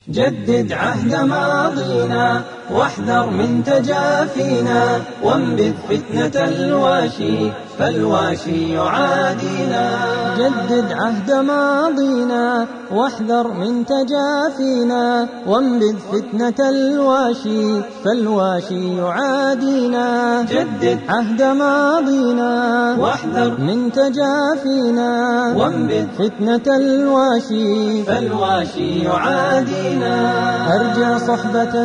جدد عهد ماضينا واحذر من تجافينا وانبذ فتنة الواشي فالواشي يعادينا جدد عهد ماضينا واحذر من تجافينا وانبذ فتنة الواشي فالواشي يعادينا جدد عهد ماضينا واحذر من تجافينا وانبذ فتنة الواشي فالواشي يعادينا أرجع صحبة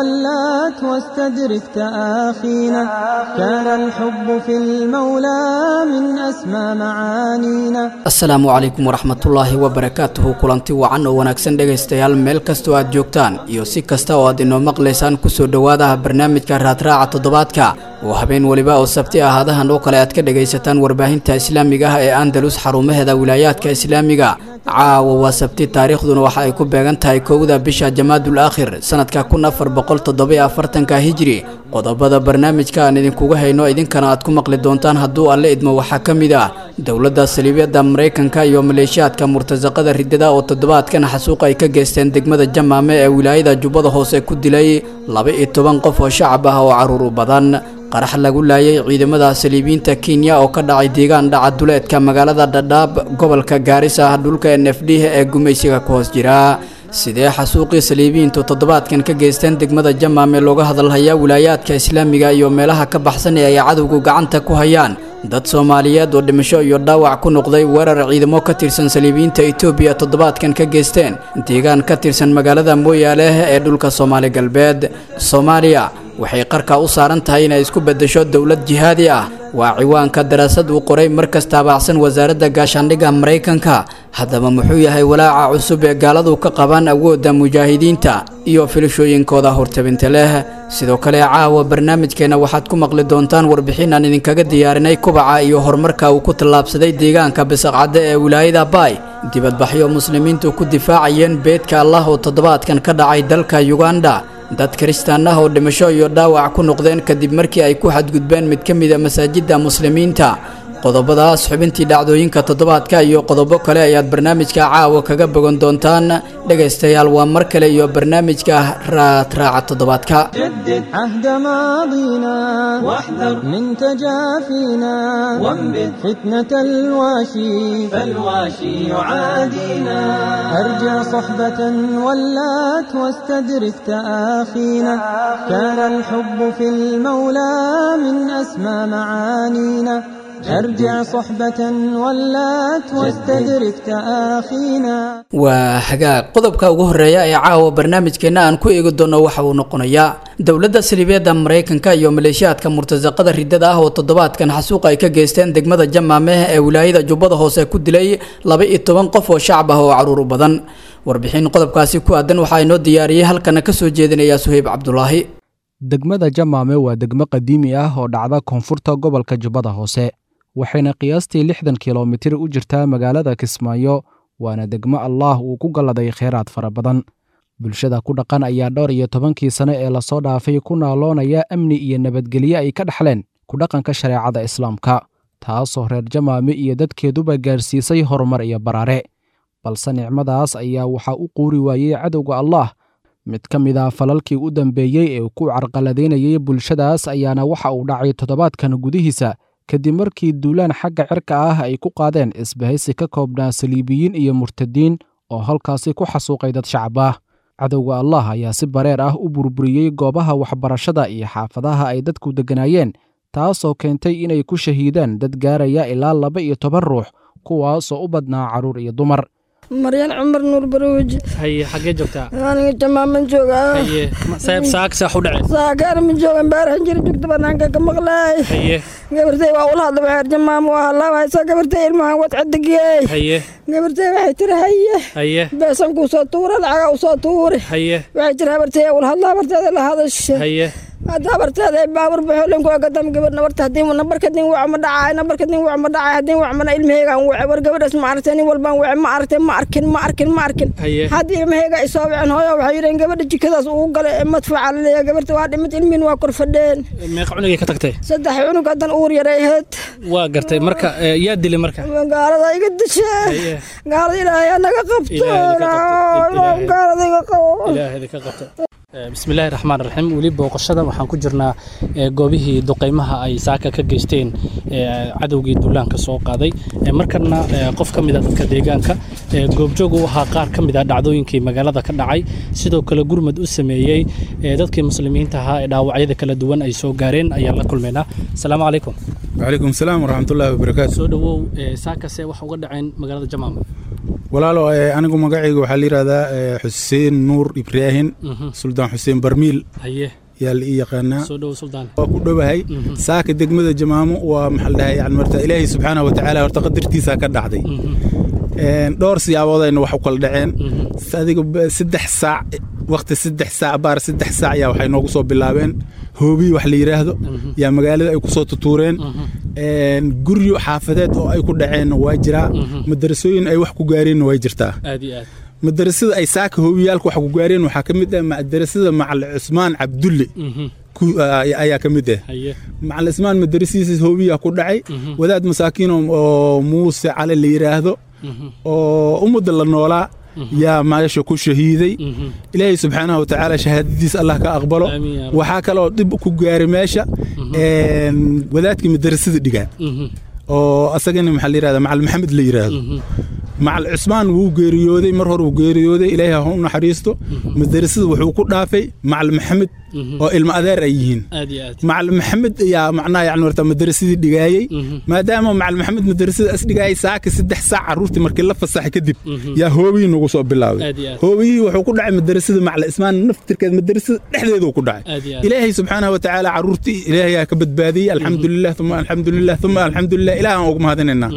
ولات واستدرك تآخينا كان الحب في المولى من أسمى معانينا asalaamu calaykum waraxmatullaahi wabarakaatuhu kulanti wacan oo wanaagsan dhegaystayaal meel kastoo aad joogtaan iyo si kasta oo aad inoo maqlaysaan kusoo dhowaadaha barnaamijka raadraaca toddobaadka oo habeen weliba oo sabti ahaadahan oo kale aad ka dhagaysataan warbaahinta islaamiga ah ee andalus xarumaheeda wilaayaadka islaamiga caawa waa sabti taariikhduna waxa ay ku beegan tahay kowda bisha jamaadul aakhir sanadka kun afar boqol toddobiyo afartanka hijri qodobada barnaamijka aan idinkuga hayno idinkana aad ku maqli doontaan hadduu alle idmo waxaa ka mid ah dowladda saliibyada maraykanka iyo maleeshiyaadka murtasaqada ridada oo toddobaadkan xasuuq ay ka geysteen degmada jamaame ee wilaayada jubbada hoose ku dilay laba iyo toban qof oo shacab ah oo caruur u badan qarax lagu laayay ciidamada saliibiyiinta kenya oo ka dhacay deegaan dhaca duleedka magaalada dhadhaab gobolka gaarisa dhulka n f d ee gumaysiga ku hoos jira sidee xasuuqii saliibiyiintu toddobaadkan ka geysteen degmada jamaame looga hadalhayaa wilaayaadka islaamiga iyo meelaha ka baxsan ee ay cadowgu gacanta ku hayaan dad soomaaliyeed oo dhimasho iyo dhaawac ku noqday weerar ciidamo ka tirsan saliibiyiinta etoobiya toddobaadkan ka geysteen deegaan ka tirsan magaalada mooyaale ee dhulka soomaali galbeed soomaaliya waxay qarka u saaran tahay inay isku beddesho dowlad jihaadi ah waa ciwaanka daraasad uu qoray markas taabacsan wasaaradda gaashaandhigga maraykanka haddaba muxuu yahay walaaca cusub ee gaaladu ka qabaan awoodda mujaahidiinta iyo filashooyinkooda hortabinta leh sidoo kale caawa barnaamijkeenna waxaad ku maqli doontaan warbixin aan idinkaga diyaarinay kubaca iyo horumarka uu ku tallaabsaday deegaanka bisaqcadde ee wilaayada baay dibadbaxyo muslimiintu ku difaacayeen beedka allah oo toddobaadkan ka dhacay dalka yuganda dad kiristaan ah oo dhimasho iyo dhaawac ku noqdeen kadib markii ay ku xadgudbeen mid ka mid a masaajidda muslimiinta qodobadaas xubintii dhacdooyinka toddobaadka iyo qodobo kale ayaad barnaamijka caawa kaga bogan doontaan dhegaystayaal waa mar kale iyo barnaamijka raadraaca toddobaadka جدد عهد ماضينا واحذر من تجافينا وانبذ فتنة الواشي فالواشي يعادينا أرجع صحبة ولات واستدرك تآخينا كان الحب في المولى من أسمى معانينا أرجع صحبة ولات واستدرك تآخينا waa hagaag qodobka ugu horeeya ee caawa barnaamijkeenna aan ku eegi doono waxa uu noqonayaa dowladda saliibyada maraykanka iyo maleeshiyaadka murtasaqada ridada ah oo toddobaadkan xasuuq ay ka geysteen degmada jamaame ee wilaayada jubbada hoose ku dilay laba iyo toban qof oo shacab ah oo caruur u badan warbixin qodobkaasi ku aadan waxaa inoo diyaariyey halkana ka soo jeedinaya suheyb cabdulaahi degmada jamaame waa degmo qadiimi ah oo dhacda koonfurta gobolka jubbada hoose waxayna qiyaastii lixdan kilomitir u jirtaa magaalada kismaayo waana degmo allaah uu ku galladay kheyraad fara badan bulshada ku dhaqan ayaa dhowr iyo tobankii sane ee lasoo dhaafay ku naaloonaya amni iyo nabadgelye ay ka dhexleen ku dhaqanka shareecada islaamka taasoo reer jamaame iyo dadkeeduba gaarsiisay horumar iyo baraare balse nicmadaas ayaa waxaa u quuri waayey cadowga allaah mid ka mid ah falalkii u dambeeyey ee ku carqaladaynayay bulshadaas ayaana waxa uu dhacay toddobaadkan gudihiisa kadib markii duulaan xagga cirka ah ay ku qaadeen isbahaysi ka koobnaa saliibiyiin iyo murtadiin oo halkaasi ku xasuuqay dad shacab ah cadowga allah ayaa si bareer ah u burburiyey goobaha waxbarashada iyo xaafadaha ay dadku degganaayeen taasoo keentay inay ku shahiidaan dad gaaraya ilaa laba iyo toban ruux kuwaasoo u badnaa carruur iyo dumar maryan cumar nuur barooji haye xaggee joogtaa aniga jamaaman joogaa haye sayb saak saax u dhaceen saakaar ma joogan baarahan jira joogta banaanka ka maqlaay haye gabartay waa ula hadla waxeer jamaam waa halaawaysa gabartay ilmahan wad cadigiyey haye gabartay waxay tiri haye haye beesan kuu soo tuura lacaga u soo tuuri haye waxay tiri habartay ula hadla habarteeda la hadasha haye hadda habarteeda ay baabur baxoolin kuwa gadam gabar nabarta haddii nambarka din wac ma dhacay nambarka din wac ma dhacay haddii wac mana ilmaheygaan wace war gabadhaas ma aragtay nin walbaan wace ma aragtay ma arkin ma arkin ma arkin Haye. haddii ilmaheyga ay soo waceen hooyo waxay yidheen gabadha jikadaas ugu galay ee madfaca la leeyahay gabarta waa dhimid ilmihin waa kor fadheen meeqa cunugay ka tagtay saddex cunug haddan uur yaray ahayd waa gartay marka eh, yaa dilay marka gaalada iga disheen Haye. gaalada ilaahay anaga qabto Ilaahay ka qabto. Ilaahay. gaalada iga qabo ilaahayda ka qabto Eh, bismillaahi raxmaan raxiim weli booqashada waxaan ku jirnaa eh, goobihii duqeymaha ay saaka ka geysteen eh, cadowgii duulaanka soo qaaday Eh, markana eh, qof ka mida dadka deegaanka eh, goobjoog u ahaa qaar ka mid a dhacdooyinkii magaalada ka dhacay sidoo kale gurmad u sameeyey eh, dadkii muslimiinta ahaa ee dhaawacyada kala duwan ay soo gaareen ayaan la kulmaynaa asalaamu calaykum wcalaykum salaam waraxmatullaahi wabarakaatu soo dhawow eh, saakase wax uga dhaceen magaalada jamaam walaalo eh, anigu magacayga waxaa la yidhahdaa eh, xuseen nuur ibraahin Mhm. suldaan xuseen barmiil haye yaa la ii yaqaanaa soo dhawow suldaan waa ku dhowahay Mhm. saaka degmada jamaamo waa maxaa la dhahay yani marta ilaahay subxaanahu watacaala horta qadartiisaa ka dhacday Mhm, Een, dhowr siyaaboodayna wax u kala dhaceen mhm, adiga ba- saddex saac waqti saddex saac baar saddex saac yaa waxay noogu soo bilaabeen hoobiyi wax la yidhaahdo Mhm. yaa magaalada ay ku soo tutuureen mhm, Een, guryo xaafadeed oo ay ku dhaceenna waa jiraa Mhm. madarasooyin ay wax ku gaareenna way jirtaa aad iyo aad madarasada ay saaka hoobiyaalka wax ku gaareen waxaa ka mid ah madarasada macal cusmaan cabdulle Mhm, ku- ay- ayaa ka mid ah haye macal cusmaan madarasiisa hoobiyaa ku dhacay Mhm. wadaad masaakiin oo- oo muuse cali la yidhaahdo Mhm, oo ummadda la noolaa yaa meesha ku shahiiday mhm. ilaahay subxaanahu watacaala shahaadadiis allah ka aqbalo Amiin yaa rabbi. waxaa kaloo dhib ku gaaray meesha een, wadaadkii madarasada dhigaan Mhm, oo asagana maxaa la yidhahda macal maxamed la yidhaahdo mhm, macal cusmaan wuu geeriyooday mar hore wuu geeriyooday ilaahay ha u naxariisto madarasada wuxuu ku dhaafay macal maxamed mhm. oo ilmo adeer ay yihiin aad iyo aad macal maxamed ayaa macnaha yani horta madarasadii dhigaayey Mhm. maadaama macal maxamed madarasada as dhigaayay saaka saddex saac carruurtii markii la fasaxay kadib Mhm. yaa hoobiyii nagu soo bilaabay Aad iyo aad. hoobiyihii wuxuu ku dhacay madarasada macal ismaan naftirkeed madarasada dhexdeeduu ku dhacay Aad iyo aad. ilaahay subxaanahu watacaala carruurtii ilaahay aa ka badbaadiyey alxamdulilah uma alxamdulilah uma alxamdulilah ilaah aan ugu mahadinaynaa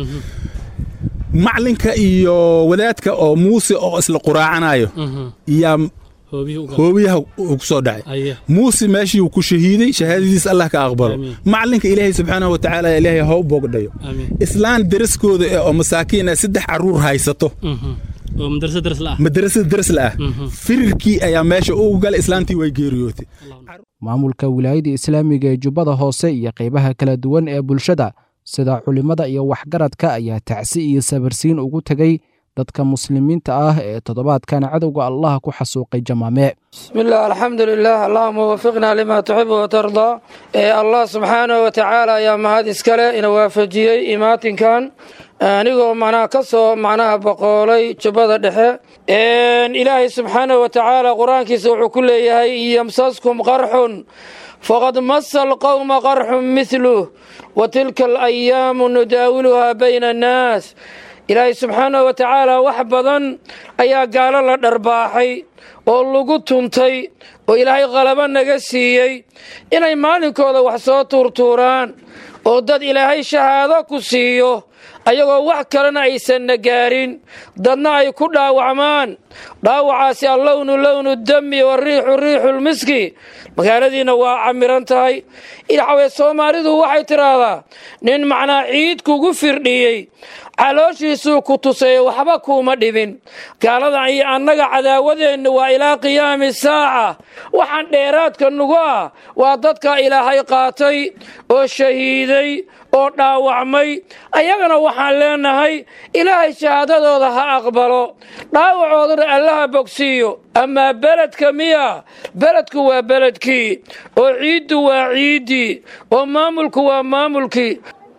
macalinka iyo wadaadka oo muuse oo isla quraacanayo Mhm. yaa hoobihii u gal hoobiyaha uu ku soo dhacay haye muuse meeshii uu ku shahiiday shahaadadiis allah ka aqbalo Amiin. macalinka ilaahay subxaanahu watacaala ilaahay ha u boogdhayo amiin islaan daraskooda eh oo masaakiin ah saddex carruur haysato Mhm. oo madrasa daras la ah madarasada darsla ah Mhm. firirkii ayaa meesha ugu galay islaantii way geeriyootay maamulka wilaayada islaamiga ee jubbada hoose iyo qaybaha kala duwan ee bulshada sida culimmada iyo waxgaradka ayaa tacsi iyo sabarsiin ugu tegay dadka muslimiinta ah ee toddobaadkan cadowga allah ku xasuuqay jamaame بسم الله الحمد لله اللهم وفقنا لما تحب وترضى إيه الله سبحانه وتعالى يا مهد اسكاله إن وافجيي إماتين كان anigoo macnaha ka soo macnaha boqoolay jubbada dhexe ilaahay subxaanahu wa tacaala qur-aankiisa wuxuu ku leeyahay yamsaskum qarxun faqad masa alqowma qarxun mithluh wa tilka alayaamu nudaawiluhaa bayna annaas ilaahay subxaanahu wa tacaala wax badan ayaa gaalo la dharbaaxay oo lagu tuntay oo ilaahay qalabo naga siiyey inay maalinkooda wax soo tuurtuuraan oo dad ilaahay shahaado ku siiyo ayagoo wax kalena aysanna gaarin dadna ay ku dhaawacmaan dhaawacaasi allownu lownu dami wariixu riixu lmiski magaaladiina waa camiran tahay ilxawee soomaalidu waxay tidhaahdaa nin macnaa ciid kugu firdhiyey calooshiisuu ku tusayo waxba kuuma dhibin gaaladan iyo annaga cadaawadeennu waa ilaa qiyaami saaca waxaan dheeraadka nugu ah waa dadka ilaahay qaatay oo shahiiday oo dhaawacmay ayagana waxaan leenahay ilaahay shahaadadooda ha aqbalo dhaawacoodana allaha bogsiiyo amaa beledka miya beledku waa beledkii oo ciiddu waa ciiddii oo maamulku waa maamulkii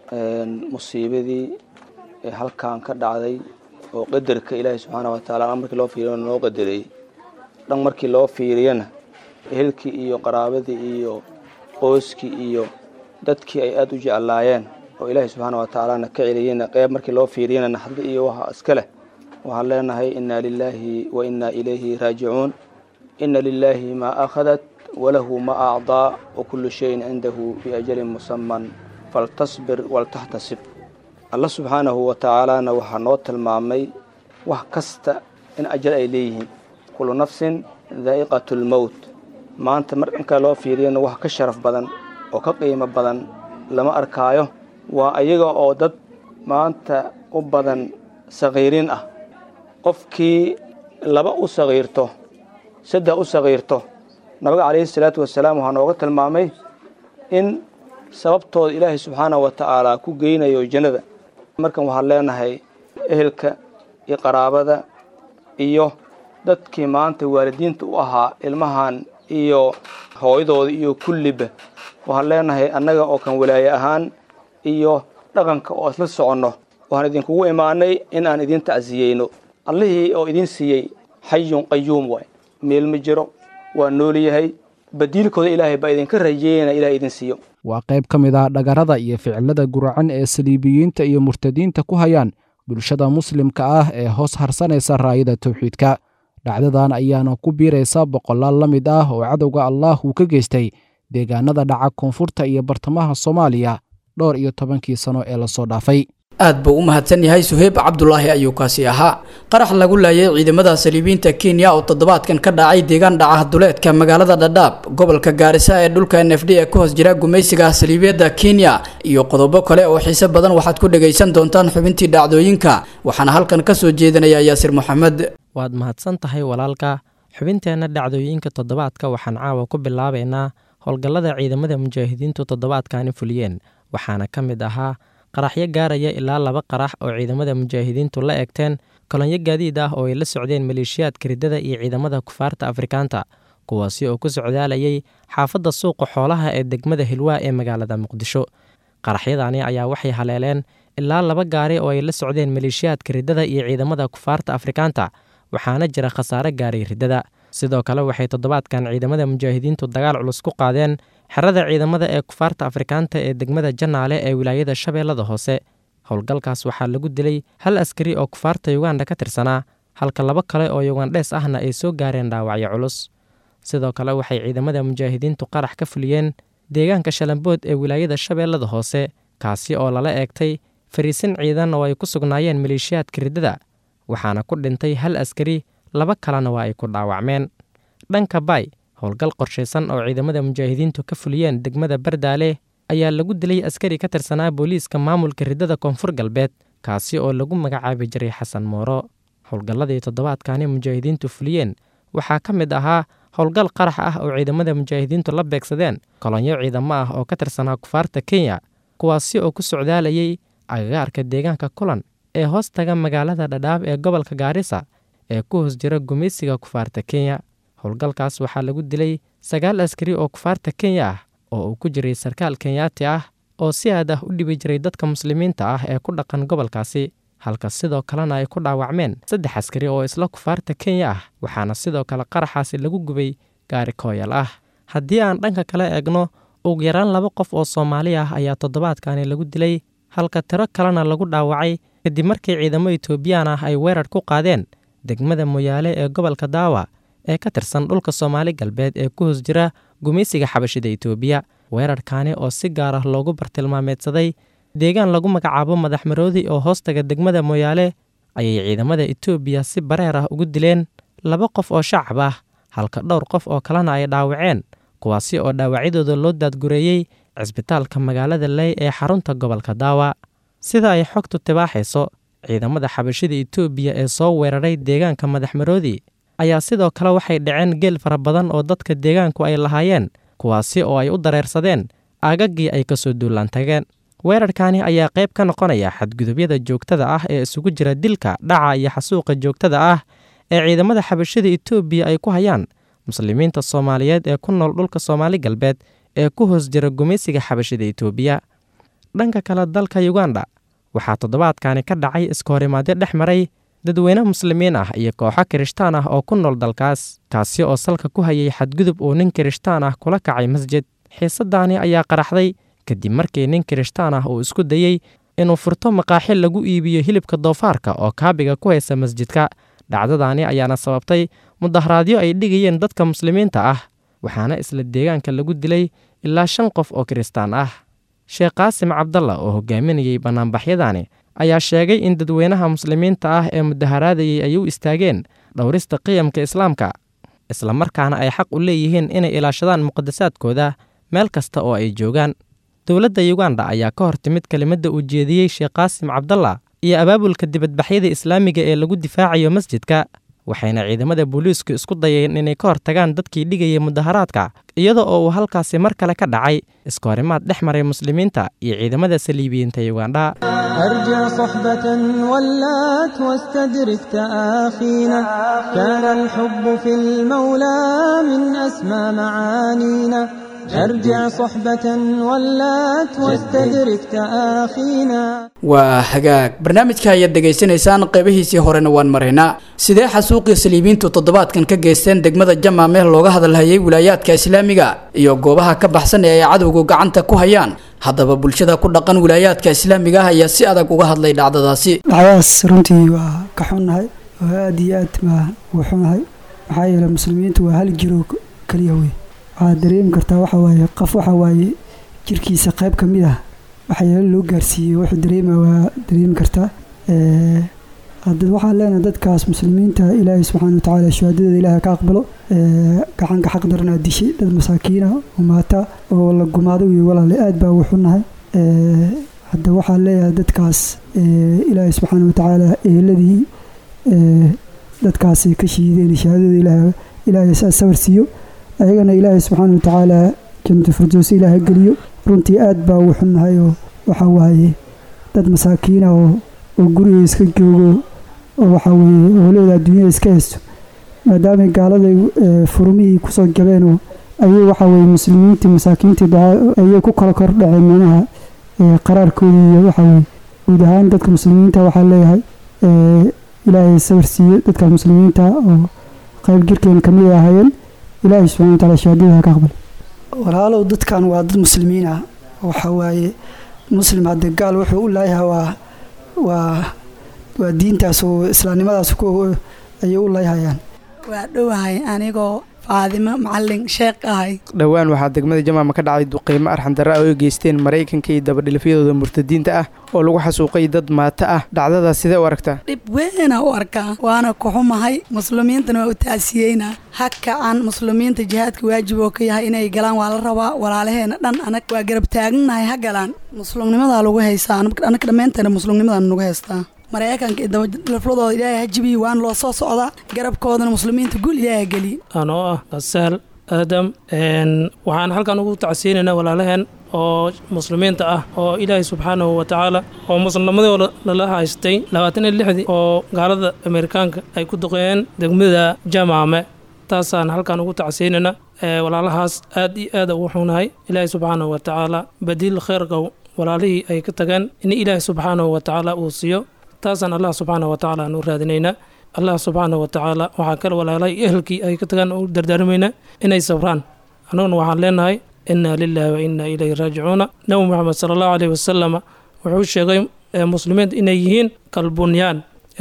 musiibadii ee halkan ka dhacday oo qadarka ilaahay subxaana wa taala dhan markii loo fiiriyo noo qadarayey dhan markii loo fiiriyana ehelkii iyo qaraabadii iyo qoyskii iyo dadkii ay aada u jeclaayeen oo ilaahay subxaana wa tacaalana ka celiyeyna qeyb markii loo fiiriyana naxdi iyo waxa iska leh waxaan leenahay inna lilaahi wa inna ilayhi raajicuun inna lilaahi maa akhadat walahu ma acdaa wa kullu shayin cindahu biajalin musaman faltasbir waltaxtasib alla subxaanahu wa tacaalaana waxaa noo tilmaamay wax kasta in ajal ay leeyihiin kullu nafsin daa'iqatu lmowt maanta marka loo fiiriyana wax ka sharaf badan oo ka qiimo badan lama arkaayo waa ayaga oo dad maanta u badan sakhiiriin ah qofkii laba u sakhiirto saddex u sakhiirto nabiga calayhi salaatu wasalaam waxaa nooga tilmaamay in sababtooda ilaahay subxaanahu wa tacaala ku geynayo jannada markan waxaan leenahay ehelka iyo qaraabada iyo dadkii maanta waalidiinta u ahaa ilmahan iyo hooyadooda iyo kulliba waxaan leenahay annaga oo kan walaaye ahaan iyo dhaqanka oo isla soconno waxaan idinkugu imaanay in aan idin tacsiyeyno allihii oo idin siiyey xayun qayuum waay meel ma jiro waa nool yahay badiilkooda ilaahay baa idinka rajeeyana ilahay idin siiyo waa qayb ka mid ah dhagarada iyo ficilada guracan ee saliibiyiinta iyo murtadiinta ku hayaan bulshada muslimka ah ee hoos harsanaysa raayada tawxiidka dhacdadan ayaana ku biiraysa boqolaal la mid ah oo cadowga allaah uu ka geystay deegaanada dhaca koonfurta iyo bartamaha soomaaliya dhowr iyo tobankii sano ee lasoo dhaafay aad buu u mahadsan yahay suheyb cabdulaahi ayuu kaasi ahaa qarax lagu laayay ciidamada saliibiinta kenya oo toddobaadkan ka dhacay deegaan dhaca duleedka magaalada dhadhaab gobolka gaarisa ee dhulka n f d ee ku hoos jira gumaysiga saliibiyadda kenya iyo qodobo kale oo xiise badan waxaad ku dhegaysan doontaan xubintii dhacdooyinka waxaana halkan ka soo jeedinaya yaasir moxamed waad mahadsan tahay walaalka xubinteenna dhacdooyinka toddobaadka waxaan caawa ku bilaabaynaa howlgallada ciidamada mujaahidiintu toddobaadkani fuliyeen waxaana ka mid ahaa qaraxyo gaaraya ilaa laba qarax oo ciidamada mujaahidiintu la eegteen kolonyo gaadiid ah oo ay la socdeen maleeshiyaadka riddada iyo ciidamada kufaarta afrikaanta kuwaasi oo ku socdaalayay xaafadda suuqa xoolaha ee degmada hilwaa ee magaalada muqdisho qaraxyadani ayaa waxay haleeleen ilaa laba gaari oo ay la socdeen maleeshiyaadka riddada iyo ciidamada kufaarta afrikaanta waxaana jira khasaare gaaray riddada sidoo kale waxay toddobaadkan ciidamada mujaahidiintu dagaal culus ku qaadeen xerada ciidamada ee kufaarta afrikaanta ee degmada janaale ee wilaayada shabeellada hoose howlgalkaas waxaa lagu dilay hal askari oo kufaarta yuganda ka tirsanaa halka laba kale oo yugandhees ahna ay soo gaareen dhaawacyo culus sidoo kale waxay ciidamada mujaahidiintu qarax ka fuliyeen deegaanka shalambood ee wilaayada shabeellada hoose kaasi oo lala eegtay fariisin ciidan oo ay ku sugnaayeen maleeshiyaadka riddada waxaana ku dhintay hal askari laba kalena waa ay ku dhaawacmeen dhanka bay howlgal qorshaysan oo ciidamada mujaahidiintu ka fuliyeen degmada bardaale ayaa lagu dilay askari ka tirsanaa booliiska maamulka riddada koonfur galbeed kaasi oo lagu magacaabi jiray xasan mooro howlgalladii toddobaadkani mujaahidiintu fuliyeen waxaa ka mid ahaa howlgal qarax ah oo ciidamada mujaahidiintu la beegsadeen kolonyo ciidamo ah oo ka tirsanaa kufaarta kenya kuwaasi oo ku socdaalayay agagaarka deegaanka kulan ee hoos taga magaalada dhadhaab ee gobolka gaarisa ee ku hoos jira gumaysiga kufaarta kenya howlgalkaas waxaa lagu dilay sagaal askari oo kufaarta kenya ah oo uu ku jiray sarkaal kenyaati ah oo si aad ah u dhibi jiray dadka muslimiinta ah ee ku dhaqan gobolkaasi halka sidoo kalena ay ku dhaawacmeen saddex askari oo isla kufaarta kenya ah waxaana sidoo kale qaraxaasi lagu gubay gaari kooyal ah haddii aan dhanka kale eegno ugu yaraan laba qof oo soomaali ah ayaa toddobaadkani lagu dilay halka tiro kalena lagu dhaawacay kadib markii ciidamo etoobiyaan ah ay weerar ku qaadeen degmada moyaale ee gobolka daawa ee ka tirsan dhulka soomaali galbeed ee ku hoos jira gumaysiga xabashida etoobiya weerarkaani oo si gaar ah loogu bartilmaameedsaday deegaan lagu magacaabo madaxmaroodi oo hoostaga degmada moyaale ayay ciidamada etoobiya si bareer ah ugu dileen laba qof oo shacab ah halka dhowr qof oo kalena ay dhaawaceen kuwaasi oo dhaawacyadooda loo daadgureeyey cisbitaalka magaalada ley ee xarunta gobolka daawa sida ay xogtu tibaaxayso ciidamada xabashida etoobiya ee soo weeraray deegaanka madaxmaroodi ayaa sidoo kale waxay dhaceen geel fara badan oo dadka deegaanku ay lahaayeen kuwaasi oo ay u dareersadeen aagaggii ay ka soo duulaan tageen weerarkani ayaa qayb ka noqonaya xadgudubyada joogtada ah ee isugu jira dilka dhaca iyo xasuuqa joogtada ah ee ciidamada xabashada etoobiya ay ku hayaan muslimiinta soomaaliyeed ee ku nool dhulka soomaali galbeed ee ku hoos jira gumaysiga xabashada etoobiya dhanka kale dalka yuganda waxaa toddobaadkani ka dhacay iskahorimaadyo dhex maray dadweyne muslimiin ah iyo kooxo kirishtaan ah oo ku nool dalkaas kaasi oo salka ku hayay xadgudub uu nin kirishtaan ah kula kacay masjid xiisadaani ayaa qaraxday kadib markii nin kirishtaan ah uu isku dayey inuu furto maqaaxi lagu iibiyo hilibka doofaarka oo kaabiga ku haysa masjidka dhacdadaani ayaana sababtay mudaharaadyo ay dhigayeen dadka muslimiinta ah waxaana isla deegaanka lagu dilay ilaa shan qof oo kiristaan ah sheekh qaasim cabdalla oo hogaaminayey bannaanbaxyadaani ayaa sheegay in dadweynaha muslimiinta ah ee mudaharaadayay ay u istaageen dhowrista qiyamka islaamka islamarkaana ay xaq u leeyihiin inay ilaashadaan muqadasaadkooda meel kasta oo ay joogaan dowladda yuganda ayaa ka hor timid kelimadda uu jeediyey sheekh qaasim cabdalla iyo abaabulka dibadbaxyada islaamiga ee lagu difaacayo masjidka waxayna ciidamada booliisku isku dayeen inay ka hortagaan dadkii dhigayay mudaharaadka iyada oo uu halkaasi mar kale ka dhacay iskoorimaad dhex maray muslimiinta iyo ciidamada saliibiyiinta yugandha أرجع صحبة ولات واستدرك تآخينا كان الحب في المولى من أسمى معانينا أرجع صحبة ولات واستدرك تآخينا waa hagaag barnaamijka ayaad dhegaysanaysaan qeybihiisii horena waan maraynaa sidee xasuuqii saliibiintu toddobaadkan ka geysteen degmada jamaameh looga hadalhayay wilaayaadka islaamiga iyo goobaha ka baxsan ee ay cadowgu gacanta ku hayaan haddaba bulshada ku dhaqan wilaayaadka islaamiga ah ayaa si adag uga hadlay dhacdadaasi dhacdadaas runtii waa ka xunnahay oo aada iyo aad baa u xunahay maxaa yeelay muslimiintu waa hal jiro keliya wey waxaad dareemi kartaa waxa waaye qof waxa waaye jirkiisa qayb ka mid ah waxyaalo loo gaarsiiyey wuxuu dareema waa dareemi kartaa hadda waxaan leenahay dadkaas muslimiinta ilaahay subxaana watacaala shahaadadooda ilaahay ka aqbalo gacanka xaq daranaa dishay dad masaakiina oo maata oo la gumaado iyo walaale aad baa ugu xunnahay hadda waxaan leeyahay dadkaas ilaahay subxaana watacaala eheladii dadkaasi ka shiideen shahaadadooda ilaahay ilaahay saa sawir siiyo ayagana ilaahay subxaana watacaala jannatu firdowsi ilaahay geliyo runtii aad baa ugu xunnahay oo waxa waaye dad masaakiina oo oo guriga iska joogo oo waxaa weeye howlahooda adduunyada iska haysto maadaamay gaaladay furumihii kusoo jabeen oo ayay waxaa weeye muslimiintii masaakiintii ayay ku kala kor dhaceen meelaha qaraarkoodii iyo waxaa weeye guud ahaan dadka muslimiinta waxaa leeyahay ilaahay sawir siiyo dadka muslimiinta oo qayb jirkeena kamid ay ahaayeen ilaahay subxana wataala shahaadada ka aqbal walaalow dadkan waa dad muslimiin ah waxa waaye muslim hadde gaal wuxuu u laayahay waa waa waa diintaas oo islaamnimadaas ku ayay u laayhayaan waa dhowahay anigoo faadimo macalin sheekh ahay dhowaan waxaa degmada jamaama ka dhacay duqeymo arxandarra oo ay geysteen maraykanka iyo dabadhilifyadooda murtadiinta ah oo lagu xasuuqay dad maato ah dhacdadaas sidee u aragtaa dhib weena u arkaa waana kuxumahay muslimiintana waa u taasiyeynaa ha kacan muslimiinta jihaadka waajib oo ka yahay inay galaan waa la rabaa walaalaheena dhan anag waa garab taaganahay ha galaan muslimnimadaa lagu haystaa anag dhammaynteena muslimnimadaa nagu haystaa maraykanka iyo dabadhilifladooda ilaahay ha jibiyi waan loo soo socdaa garabkoodana muslimiinta guul ilaahay geliye anoo ah qasaal aadam waxaan halkan ugu tacsiinaynaa walaalaheen oo muslimiinta ah oo ilaahay subxaanahu wa tacaala oo muslimadooda lala haystay labaatan iyo lixdii oo gaalada ameerikaanka ay ku duqeeyeen degmada jamaame taasaan halkan ugu tacsiinaynaa walaalahaas aad iyo aad ugu xunahay ilaahay subxaanahu wa tacaala badiil kheyrka walaalihii ay ka tageen in ilaahay subxaanahu wa tacaala uu siiyo taasaan allah subxaana wa tacaala aan u raadinaynaa allah subxaana wa tacaala waxaa kale walaalay ehelkii ay ka tagaan u dardaarmaynaa inay sabraan annaguna waxaan leenahay inna lilahi wa inna ilayhi raajicuuna nabi moxamed sala allahu aleyhi wasalama wuxuu sheegay muslimiinta inay yihiin kalbunyaan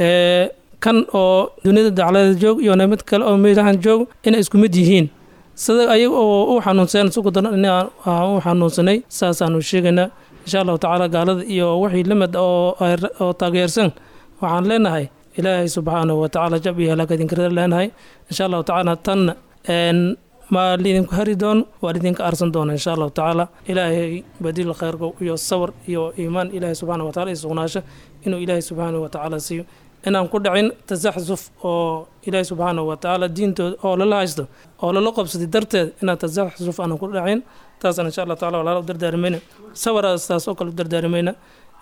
kan oo duniyada daclada joog iyo mid kale oo meelahan joog inay isku mid yihiin sida ayaga oo u xanuunsan sugu daran in aan u xanuunsanay saasaanu sheegaynaa insha allahu tacaala gaalada iyo wixii lamid oo taageersan waxaan leenahay ilaahay subxaanahu wa tacaala jab iyo halaag idinka leenahay insha allahu tacaala tanna ma liidinku hari doono waa lidinka arsan doona insha allahu tacaala ilaahay badiil kheyrka iyo sawir iyo iimaan ilaahay subxana wa taala iyo sugnaasho inuu ilaahay subxaanahu wa tacaala siiyo inaan ku dhacin tasaxsuf oo ilaahay subxaanahu wa tacaala diintooda oo lala haysto oo lala qabsaday darteed inaan tasaxsuf aanan ku dhacin taasaan insha allah tacala walaala u dardaarimayna sawiraas taas oo kale u dardaarimayna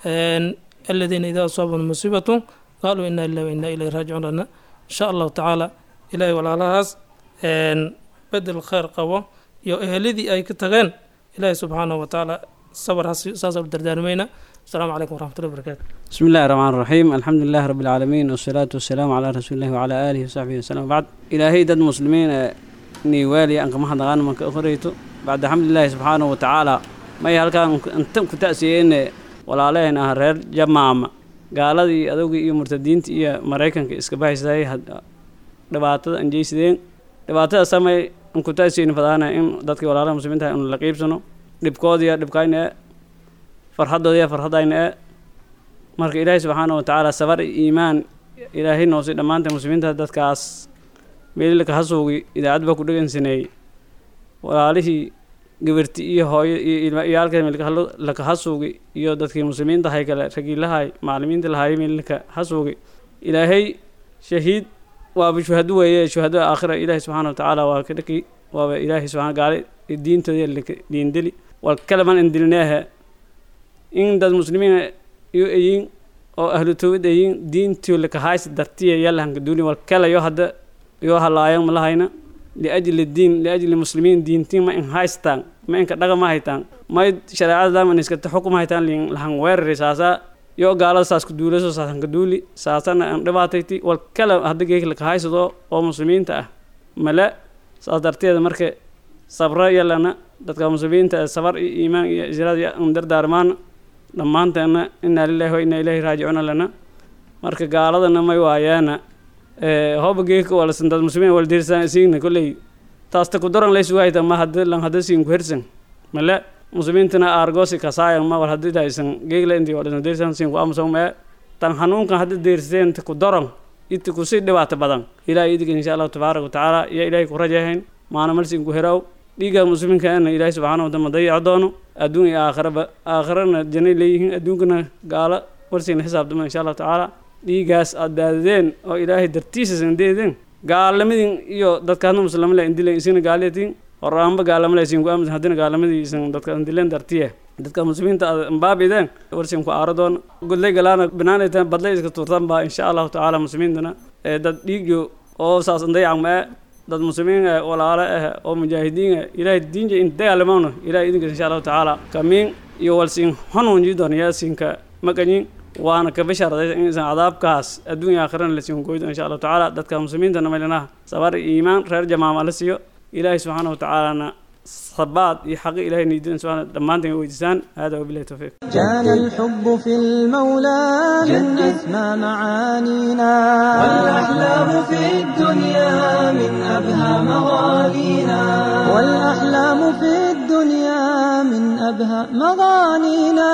aladiina idaa asaabahum musiibatu qaaluu inna lillahi wa inna ilayhi raajicuun lana insha allahu tacaala ilaahay walaalahaas bedel kheyr qabo iyo eheladii ay ka tageen ilaahay subxaanahu wa tacaala sawir saasaan u dardaarimayna السلام عليكم ورحمة الله وبركاته بسم الله الرحمن الرحيم الحمد لله رب العالمين والصلاة والسلام على رسول الله وعلى آله وصحبه وسلم بعد إلهي دد مسلمين ني والي أنك ما حد غانم أخريتو بعد الحمد لله سبحانه وتعالى ما يهلكان أنتم كتأسيين ولا علينا هرر جماعة gaaladii adowgii iyo murtadiinta iyo maraykanka iska baxaysay dhibaatada aan jeysadeen dhibaatada samay aan ku taasiin fadaana in dadkii walaalaha muslimiinta in la qiibsano dhibkoodiya dhibkayna ee farxadoodiya farxadayna ee marka ilaahay subxaana wa tacaala sabar iyo iimaan ilaahay noosay dhammaanta muslimiinta dadkaas meelilaka hasuugi idaacad baa ku dhegeysanayay walaalihii gabarti iyo hooyo iyo ilma iyaalka meelka hasuugi iyo dadkii muslimiinta hay kale ragiilahay macalimiinta lahaay meelilaka hasuugi ilaahay shahiid waaba shuhado weeye shuhadada aakhira ilaahi subxaana watacaala waa ka dhaki waaba ilaahi subxana gaale diintooda laka diindeli wal kalaman indilneehe in dad muslimiin iyo ayin oo ahlu tawbad ayin diintii laka hays dartiya yalahanka duuni wal kala yo hadda yo halaayan malahayna liajli diin liajli muslimiin diintiin ma in haystaan ma inka dhaga ma haytaan may shareecada daaman iskata xukuma haytaan lin lahan weerari saasaa yo gaalada saas ku duulaso saasan ka duuli saasana aan dhibaatayti wal kala hadda geek laka haysado oo muslimiinta ah male saas darteeda marka sabra yalana dadka muslimiinta sabar iyo iimaan iyo israad an dardaarmaan dhammaanteena inaa lillahi wa inaa ilaahi raajicuuna lana marka gaaladana may waayaana hooba geeka walasan dad muslimiin wala dirsan siigna kolley taasta ku daran laysu hayta ma hadda lan hadda siin ku hersan male muslimiintana aargoosi kasaayan ma wal hadda daysan geegla intii walasan dirsan siin ku amsan ma tan hanuunkan hadda dirseen ku daran inta ku sii dhibaato badan ilaahay idiga insha allahu tabaaraka wa tacaala iyo ilaahay ku rajahayn maana malsin ku heraw dhiigga muslimiinkaana ilaahay subxaana wa taala dayaco doono adduun iyo aakhiraba aakhirana janay leeyihiin adduunkana gaalo warsiina xisaabtama insha allahu tacaala dhiigaas aad daadadeen oo ilaahay dartiisa sandeedeen gaalamadin iyo dadkaadna muslimale indilen isina gaaleetiin horaanba gaalamale isin ku aamusan haddina gaalamadii isan dadka indilen dartiye dadka muslimiinta aad ambaabideen warsin ku aaro doona godlay galaana banaanaytan badlay iska tuurtan baa insha allahu tacaala muslimiintana ee dad dhiigyo oo saas dayacan ma dad muslimiin ah walaalo ah oo mujaahidiin ah ilaahay diinja in dagaalamano ilaahay idinka insha allahu tacaala kamiin iyo walsiin hanuunji doonaya siinka maqanyin waana ka bashaaraday inaysan cadaabkaas adduunya aakhirana la siin goydo insha allahu tacaala dadka muslimiinta namalinaha sabar iyo iimaan reer jamaama la siiyo ilaahay subxaana watacaalana sabaad iyo xaqi ilahay niidan subxaana dhammaanteen weydiisaan hada wabilahi tawfiiq كان الحب في المولى من أسمى معانينا والأحلام في الدنيا من أبهى مغانينا والأحلام في الدنيا من أبهى مغانينا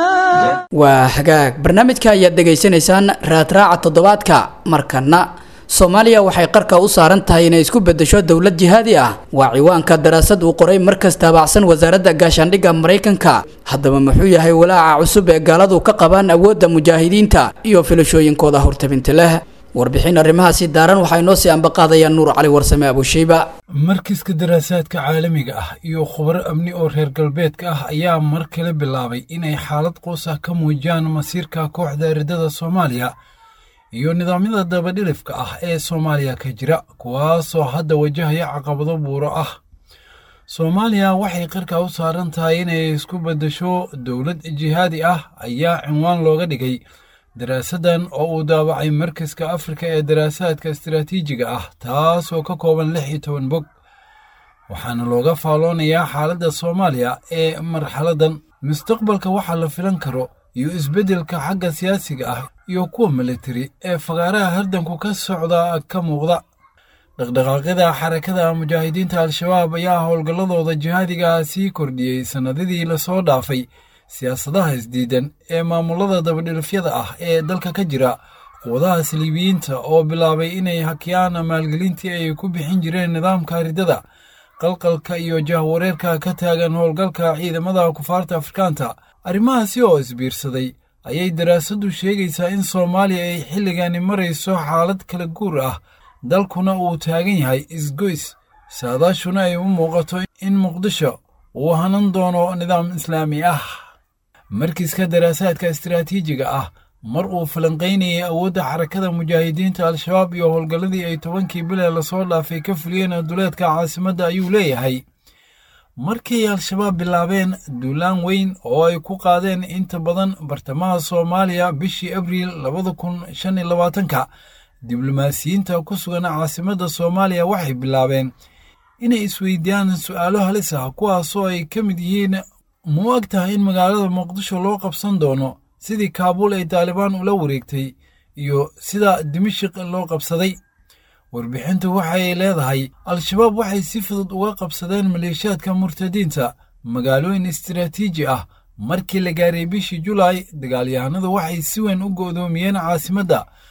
waa hagaag barnaamijka ayaad dhegaysanaysaan raadraaca toddobaadka markana soomaaliya waxay qarka u saaran tahay inay isku beddesho dowlad jihaadi ah waa ciwaanka daraasad uu qoray markas taabacsan wasaaradda gaashaandhigga maraykanka haddaba muxuu yahay walaaca cusub ee gaaladu ka qabaan awoodda mujaahidiinta iyo filashooyinkooda hortabinta leh warbixin arrimahaasi daaran waxaa inoo sii ambaqaadaya nuur cali warsame abushayba markiska daraasaadka caalamiga ah iyo khubaro amni oo reer galbeedka ah ayaa mar kale bilaabay inay xaalad quus ah ka muujiyaan masiirka kooxda eridada soomaaliya iyo nidaamyada dabadhilifka ah ee soomaaliya ka jira kuwaasoo hadda wajahaya caqabado buuro ah soomaaliya waxay qarka u saaran tahay inay isku beddesho dowlad jihaadi ah ayaa cinwaan looga dhigay daraasaddan oo uu daabacay markaska afrika ee daraasaadka istaraatiijiga ah taasoo ka kooban lix iyo toban bog waxaana looga faalloonayaa xaaladda soomaaliya ee marxaladdan mustaqbalka waxaa la filan karo iyo isbeddelka xagga siyaasiga ah iyo kuwa militari ee fagaaraha hardanku ka socda ka muuqda dhaqdhaqaaqyada xarakada mujaahidiinta al-shabaab ayaa howlgalladooda jihaadiga sii kordhiyey sannadadii lasoo dhaafay siyaasadaha isdiidan ee maamulada dabadhilifyada ah ee dalka ka jira quwadaha saliibiyiinta oo bilaabay inay hakiyaan maalgelintii ay ku bixin jireen nidaamka ridada qalqalka iyo jahwareerka ka taagan howlgalka ciidamada kufaarta afrikaanta arrimahaasi oo isbiirsaday ayay daraasaddu sheegaysaa in soomaaliya ay xilligani marayso xaalad kala guur ah dalkuna uu taagan yahay isgoys saadaashuna ay u muuqato in muqdisho uu hanan doono nidaam islaami ah markiiska daraasaadka istaraatiijiga ah mar uu falanqaynayay awoodda xarakada mujaahidiinta al-shabaab iyo howlgalladii ay tobankii bilee lasoo dhaafay ka fuliyeen duleedka caasimadda ayuu leeyahay markay al-shabaab bilaabeen duulaan weyn oo ay ku qaadeen inta badan bartamaha soomaaliya bishii abriil labada kun shan iyo labaatanka diblomaasiyiinta ku sugan caasimadda soomaaliya waxay bilaabeen inay isweydiiyaan su'aalo halis ah kuwaasoo ay ka mid yihiin mu ag tahay in magaalada muqdisho loo qabsan doono sidii kaabuul ay taalibaan ula wareegtay iyo sida dimashik loo qabsaday warbixintu waxay leedahay al-shabaab waxay si fudud uga qabsadeen maleeshiyaadka murtadiinta magaalooyin istaraatiiji ah markii la gaaray bishii julaay dagaalyahanadu waxay si weyn u go'doomiyeen caasimadda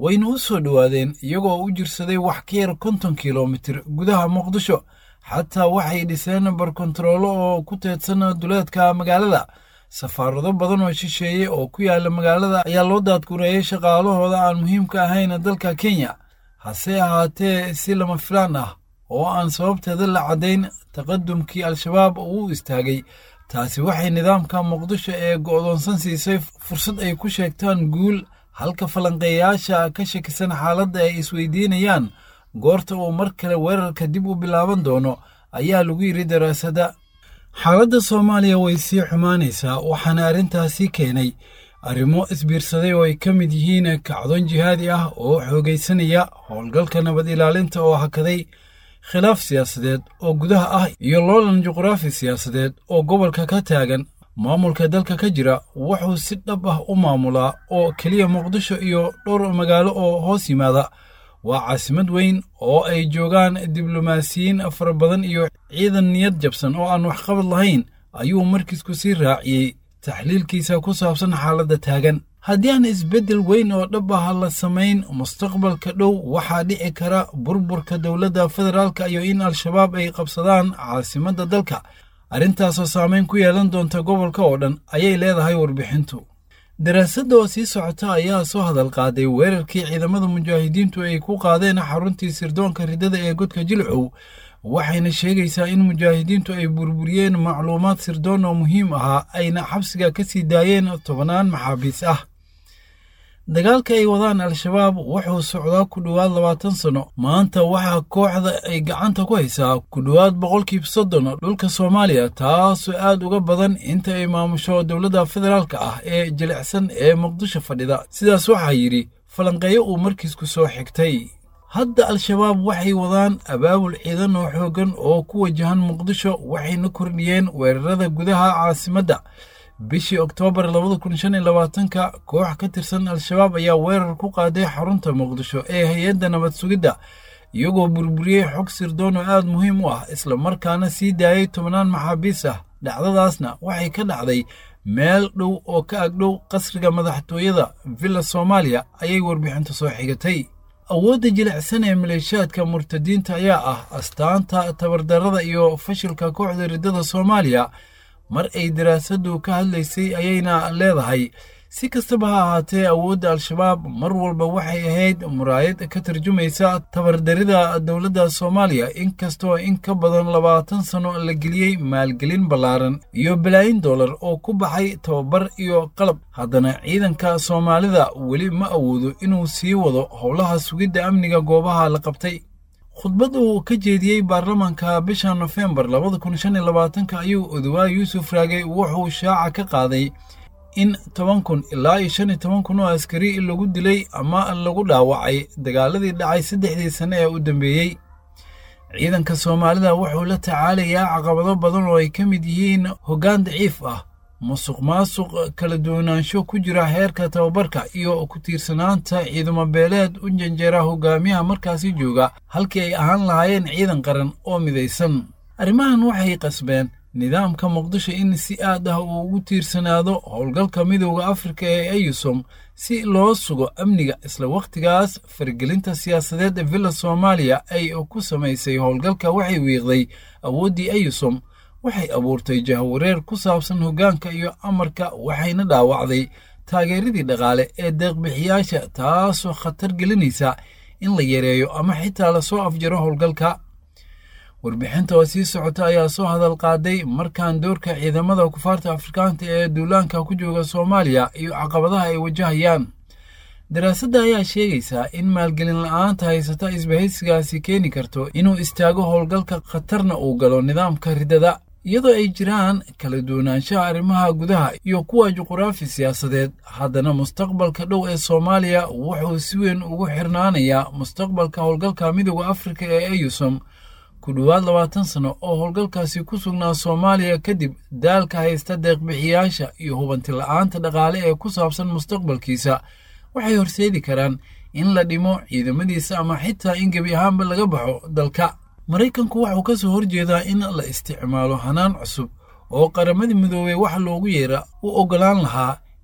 wayna u soo dhowaadeen iyagoo u jirsaday wax ka yar konton kilomitir gudaha muqdisho xataa waxay dhiseen barkontaroolo oo ku teedsan duleedka magaalada safaarado badan oo shisheeye oo ku yaala magaalada ayaa loo daadgureeyey shaqaalahooda aan muhiimka ahayn dalka kenya hase ahaatee si lama filaan ah oo aan sababteeda la caddayn taqadumkii al-shabaab uu istaagay taasi waxay nidaamka muqdisho ee go'doonsan siisay fursad ay ku sheegtaan guul halka falanqeeyaasha ka shakisan xaaladda ay isweydiinayaan goorta uu mar kale weerarka dib u bilaaban doono ayaa lagu yidhi daraasadda xaaladda soomaaliya way sii xumaanaysaa waxaana arrintaasi keenay arrimo isbiirsaday oo ay ka mid yihiin kacdoon jihaadi ah oo xoogaysanaya howlgalka nabad ilaalinta oo hakaday khilaaf siyaasadeed oo gudaha ah iyo loolan juqraafi siyaasadeed oo gobolka ka taagan maamulka dalka ka jira wuxuu si dhab ah u maamulaa oo keliya muqdisho iyo dhowr magaalo oo hoos yimaada waa caasimad weyn oo ay joogaan diblomaasiyiin fara badan iyo ciidan niyad jabsan oo aan waxqabad lahayn ayuu markiisku sii raaciyey taxliilkiisa ku saabsan xaaladda taagan haddii aan isbeddel weyn oo dhab ah la samayn mustaqbalka dhow waxaa dhici kara burburka dowladda federaalka iyo in al-shabaab ay qabsadaan caasimadda dalka arrintaasoo saameyn ku yeelan doonta gobolka oo dhan ayay leedahay warbixintu daraasadda oo sii socota ayaa soo hadal qaaday weerarkii ciidamada mujaahidiintu ay ku qaadeen xaruntii sirdoonka riddada ee godka jilcow waxayna sheegaysaa in mujaahidiintu ay burburiyeen macluumaad sirdoon oo muhiim ahaa ayna xabsiga ka sii daayeen tobannaan maxaabiis ah dagaalka ay wadaan al-shabaab wuxuu socdaa ku dhowaad labaatan sanno maanta waxaa kooxda ay gacanta ku haysaa ku dhowaad boqolkiiba soddon dhulka soomaaliya taasoo aad uga badan inta ay maamusho dowladda federaalka ah ee jilicsan ee muqdisho fadhida sidaas waxaa yidhi falanqeeyo uu markiisku soo xigtay hadda al-shabaab waxay wadaan abaabul ciidan oo xooggan oo ku wajahan muqdisho waxayna kordhiyeen weerarada gudaha caasimadda bishii oktoobar labada kun shan iyo labaatanka koox ka tirsan al-shabaab ayaa weerar ku qaaday xarunta muqdisho ee hay-adda nabad sugidda iyagoo burburiyey xog sirdoon oo aad muhiim u ah islamarkaana sii daayey tobannaan maxaabiis ah dhacdadaasna waxay ka dhacday meel dhow oo ka agdhow qasriga madaxtooyada villa soomaaliya ayay warbixinta soo xigatay awoodda jilicsan ee maleeshiyaadka murtadiinta ayaa ah astaanta tabardarrada iyo fashilka kooxda riddada soomaaliya mar ay daraasaddu ka hadlaysay ayayna leedahay si kastaba ha ahaatee awoodda al-shabaab mar walba waxay ahayd muraayad ka tarjumaysa tabardarida dowladda soomaaliya inkastoo in ka badan labaatan sanno la geliyey maalgelin ballaaran iyo balaayin dollar oo ku baxay tababar iyo qalab haddana ciidanka soomaalida weli ma awoodo inuu sii wado howlaha sugidda amniga goobaha la qabtay khudbad uu ka jeediyey baarlamaanka bisha nofembar labada kun shan iyo labaatanka ayuu odowaay yuusuf raagay wuxuu shaaca ka qaaday in toban kun ilaa iyo shan iyo toban kun oo askari lagu dilay ama lagu dhaawacay dagaaladii dhacay saddexdii sane ee u dambeeyey ciidanka soomaalida wuxuu la tacaalayaa caqabado badan oo ay ka mid yihiin hoggaan daciif ah musuq maasuq kala duwanaansho ku jira heerka tababarka iyo ku tiirsanaanta ciidamo beeleed u janjeera hogaamiyaha markaasi jooga halkii ay ahaan lahaayeen ciidan qaran oo midaysan arrimahan waxay qasbeen nidaamka muqdisho in si aad ah uu ugu tiirsanaado howlgalka midowda afrika ee eyusom si loo sugo amniga isla wakhtigaas faragelinta siyaasadeed ee villa soomaaliya ay ku samaysay howlgalka waxay wiiqday awooddii eyusom waxay abuurtay jahwareer ku saabsan hoggaanka iyo amarka waxayna dhaawacday taageeradii dhaqaale ee deeqbixiyaasha taasoo khatar gelinaysa in la yareeyo ama xitaa lasoo afjaro howlgalka warbixinta oo sii socota ayaa soo hadal qaaday markaan doorka ciidamada kufaarta afrikaanta ee duulaanka ku jooga soomaaliya iyo caqabadaha ay wajahayaan daraasadda ayaa sheegaysaa in maalgelin la-aanta haysata isbahaysigaasi keeni karto inuu istaago howlgalka khatarna uu galo nidaamka riddada iyadoo ay jiraan kala duwanaanshaha arrimaha gudaha iyo kuwa juquraafi siyaasadeed haddana mustaqbalka dhow ee soomaaliya wuxuu si weyn ugu xirnaanayaa mustaqbalka howlgalka midooda afrika ee eyusom ku dhowaad labaatan sano oo howlgalkaasi ku sugnaa soomaaliya kadib daalka haysta deeqbixiyaasha iyo hubanti la-aanta dhaqaale ee ku saabsan mustaqbalkiisa waxay horseedi karaan in la dhimo ciidamadiisa ama xitaa in gebi ahaanba laga baxo dalka maraykanku waxuu ka soo horjeedaa in la isticmaalo hanaan cusub oo qaramadii midoobey wax loogu yeera u oggolaan lahaa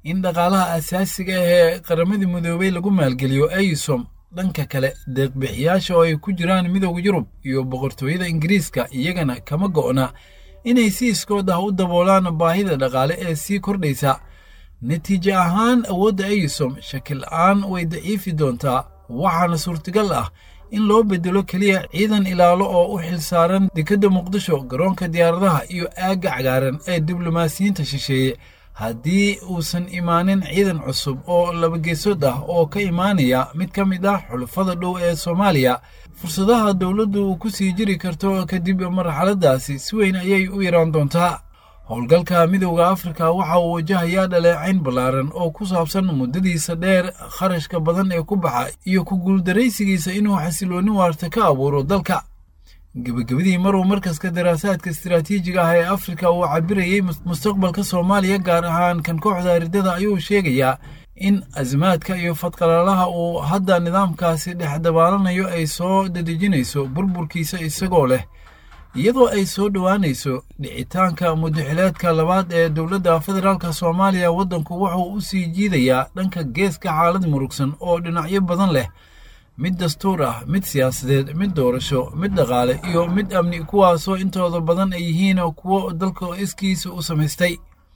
in dhaqaalaha asaasiga ah ee qaramadii midoobay lagu maalgeliyo aysom dhanka kale deeqbixiyaasha oo ay ku jiraan midowda yurub iyo boqortooyada ingiriiska iyagana kama go'na inay si iskood ah u daboolaan baahida dhaqaale ee sii kordhaysa natiijo ahaan awoodda aysom shakil-aan way daciifi doontaa waxaana suurtagal ah in loo bedelo keliya ciidan ilaalo oo u xilsaaran dekedda muqdisho garoonka diyaaradaha iyo aagga cagaaran ee diblomaasiyiinta shisheeye haddii uusan imaanin ciidan cusub oo labageesood ah oo ka imaanaya mid ka mid ah xulufada dhow ee soomaaliya fursadaha dowladdu ku sii jiri karto kadib marxaladaasi si weyn ayay u yaraan doontaa howlgalka midowda afrika waxa uu wajahayaa dhaleecayn ballaaran oo ku saabsan muddadiisa dheer kharashka badan ee ku baxa iyo ku guuldaraysigiisa inuu xasiloonni waarta ka abuuro dalka gebagabadii maruu markaska daraasaadka istiraatiijiga ah ee afrika uu cabirayey mustaqbalka soomaaliya gaar ahaan kan kooxda aridada ayuu sheegayaa in asimaadka iyo fadqalaalaha uu hadda nidaamkaasi dhex dabaalanayo ay soo dadejinayso burburkiisa isagoo leh iyadoo ay soo dhowaanayso dhicitaanka mudaxileedka labaad ee dowladda federaalk soomaaliya waddanku wuxuu u sii jiidayaa dhanka geeska xaalad murugsan oo dhinacyo badan leh mid dastuur ah mid siyaasadeed mid doorasho mid dhaqaale iyo mid amni kuwaasoo intooda badan ay yihiin kuwo dalka iskiisa u samaystay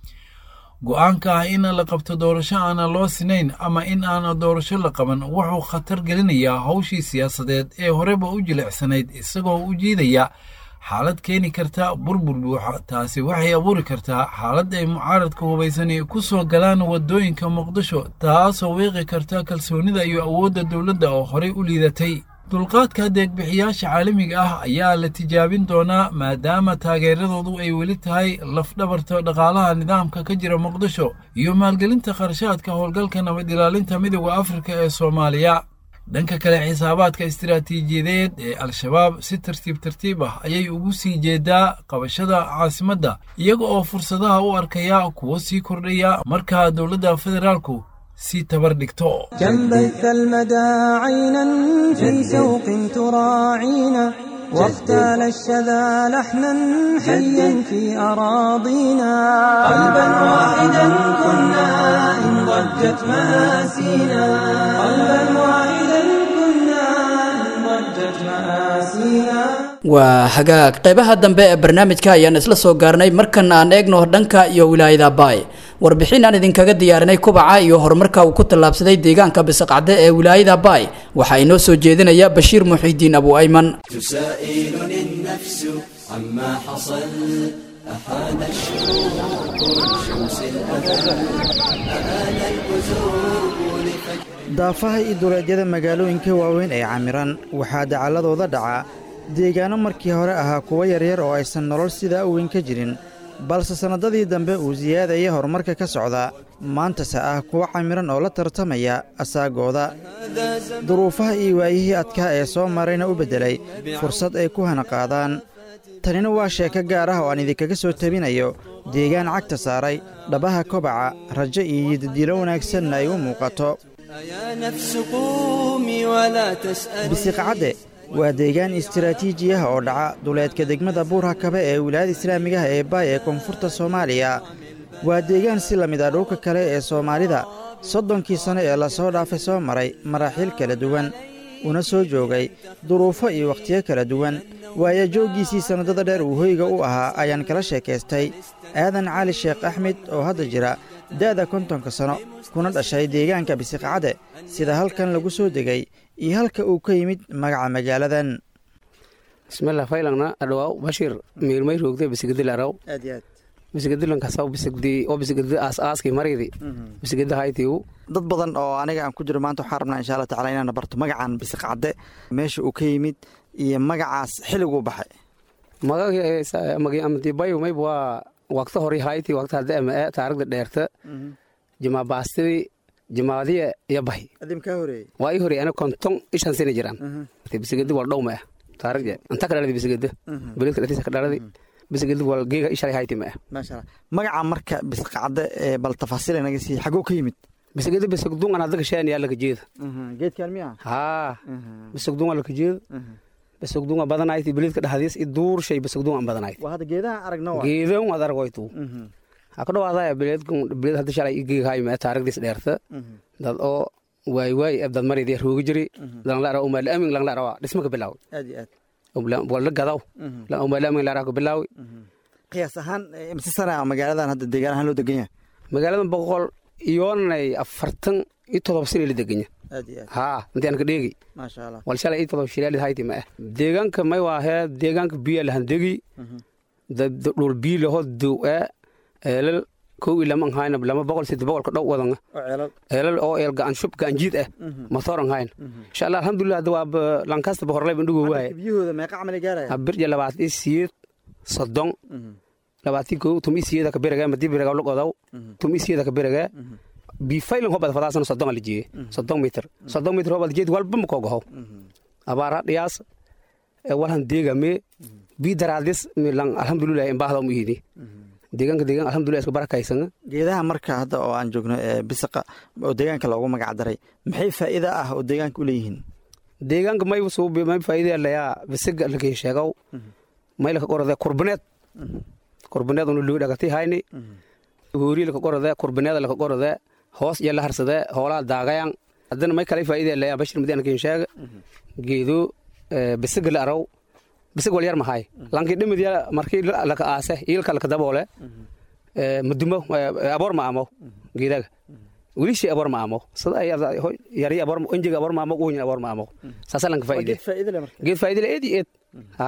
go'aanka ah in la qabto doorasho aana loo sinayn ama in aan doorasho la qaban wuxuu khatar gelinayaa hawshii siyaasadeed ee horeba u jilicsanayd isagoo u jiidaya xaalad keeni karta burbur buuxa taasi waxay abuuri kartaa xaalad ay mucaaradka hubaysani ku soo galaan waddooyinka muqdisho taasoo wiiqi karta kalsoonida iyo awoodda dowladda oo horey u liidatay dulqaadka deegbixiyaasha caalamiga ah ayaa la tijaabin doonaa maadaama taageeradoodu ay weli tahay lafdhabarta dhaqaalaha nidaamka ka jira muqdisho iyo maalgelinta kharashaadka howlgalka nabad ilaalinta midowda afrika ee soomaaliya dhanka kale xisaabaadka istiraatiijiyadeed ee al-shabaab si tartiib tartiib ah ayay ugu sii jeedaa qabashada caasimadda iyaga oo fursadaha u arkaya kuwo sii kordhaya markaa dowladda federaalku sii tabar dhigto كم بث المدى عينا في شوق تراعينا واختال الشذا لحنا حيا في أراضينا قلبا واحدا كنا إن ضجت مآسينا قلبا واحدا كنا إن ضجت مآسينا waa hagaag qaybaha dambe ee barnaamijka ayaan isla soo gaarnay markana aan eegno dhanka iyo wilaayada baay warbixin aan idinkaga diyaarinay kubaca iyo horumarka uu ku tallaabsaday deegaanka bisaqcade ee wilaayada baay waxaa inoo soo jeedinaya bashiir muxiidiin abu ayman تسائلني النفس عما حصل أحان الشروق لشمس الأذى أآن البزوغ لفجر daafaha iyo duleedyada magaalooyinka waaweyn ee camiran waxaa dacaladooda dhaca deegaanno markii hore ahaa kuwo yaryar oo aysan nolol sidaa u weyn ka jirin balse sannadadii dambe uu siyaadaya horumarka ka socda maantase ah kuwo camiran oo la tartamaya asaagooda duruufaha iyo waayihii adkaa ee soo marayna u beddelay fursad ay ku hanaqaadaan tanina waa sheeko gaar ah oo aan idinkaga soo tabinayo deegaan cagta saaray dhabaha kobaca rajo iyo yidadiilo wanaagsanna ay u muuqato يا نفس قومي ولا تسألي bisiqcadde waa deegaan istiraatiiji ah oo dhaca duleedka degmada buurhakabe ee wilaayada islaamigaha ee baay ee koonfurta soomaaliya waa deegaan si la mid ah dhulka kale ee soomaalida soddonkii sanno ee lasoo dhaafay soo maray maraaxiil kala duwan una soo joogay duruufo iyo wakhtiyo kala duwan waayo jooggiisii sannadada dheer uu hoyga u ahaa ayaan kala sheekaystay aadan cali sheekh axmed oo hadda jira da'da kontonka sanno kuna dhashay deegaanka bisiqcadde sida halkan lagu soo degay iyo halka uu ka yimid magaca magaaladan bismillah faylangna adhawaaw bashir miirmay roogte bisigadi laraw aad iyo aad bisigadilankasaw bisigdi oo bisigadi aas aaski maridi bisigadi haytiu dad badan oo aniga aan ku jiro maanta waxaan rabnaa insha allah tacala inaan barto magacan bisiqcadde meesha uu ka yimid iyo magacaas xilliguu baxay magagi amadibayu mayb waa waqta hori hayti waqta hadda ama ee taarigda dheerta jimaa baastidi jimaadiya iyo bahi adim kaa horeeyey waa ii horey ana konton ishan sina jiraan bisigadi wal dhowma ah taarigda anta ka dhaladi bisigada beledka dhatiisa ka dhaladi bisigadi wal geega ishalay hayti ma ah maasha allah magaca marka bisiqcadde ee bal tafaasiil inaga sii xaguu ka yimid bisigadi bisigdun an hadda kashaan yaa laka jeeda geedkaan miya haa bisigdun waa laka jeeda bisigdun waa badanayti beledka dhahdiis i duur shay bisigdun aan badanayti waa hadda geedaha aragno geedan waad argoytu ha ku dhawaada bileed bileed hadda shalay igeygahay ma taarikhdiis dheerta dad oo waay waay dad maridii roogi jiri langla ara umaal amin langla ara dhisma ka bilaaw aad iyo aad wala gadaw la umaal amin lara ka bilaaw qiyaas ahaan imse sana magaaladan hadda deegaan ahaan loo degan yahay magaaladan boqol iyoonay afartan iyo todoba sana la deganya aad iyo aad haa intii aan ka dheegi maasha allah wal shalay iyo todoba shilaalid hayti ma ah deegaanka may waahee deegaanka biya lahan degi dhul biyo laho dow ee eelal kow iyo lama hayna lama boqol siddeed boqolka dhow wadanga eelal oo eel gacan shub gacan jiid ah matooran hayna insha allah alxamdulilah hadda waa lankasta bahorlay bandhigo waaye biyahooda meeqa camal gaaraya birja labaatan iyo siyeed soddon labaatan kow tum iyo siyeeda ka beragaa madii beragaa lugodaw tum iyo siyeeda ka beragaa bifaylan hobad fadaasana soddon ala jeeye soddon mitir soddon mitir hobad jeed walba ma koogahow abaara dhiyaas walhan deegame bi daraadis milan alxamdulilah imbaahda mu ihidi deegaanka deegaan alxamdulilah iska barakaysana geedaha marka hadda oo aan joogno ee bisaqa oo deegaanka loogu magac daray maxay faa'iida ah oo deegaanka u leeyihiin deegaanka may suubi may faa'iida layaa bisiga lakin sheegow may laka qorade kurbaneed kurbaneed unu lugu dhagati hayni hoori laka qorade kurbaneed laka qorade hoos iyo la harsade hoolaa daagayan haddana may kale faa'iida layaa bashir madiana kin sheega geedo bisiga la araw bisig wal yar mahay lanki dhimidya markii laka aase iilka laka daboole madumo aboor ma amo geedaga wilishi aboor ma amo sida ay yari aboor enjiga aboor ma amo uhin aboor ma amo saasa lanka faa'iide geed faa'iide le eed eed ha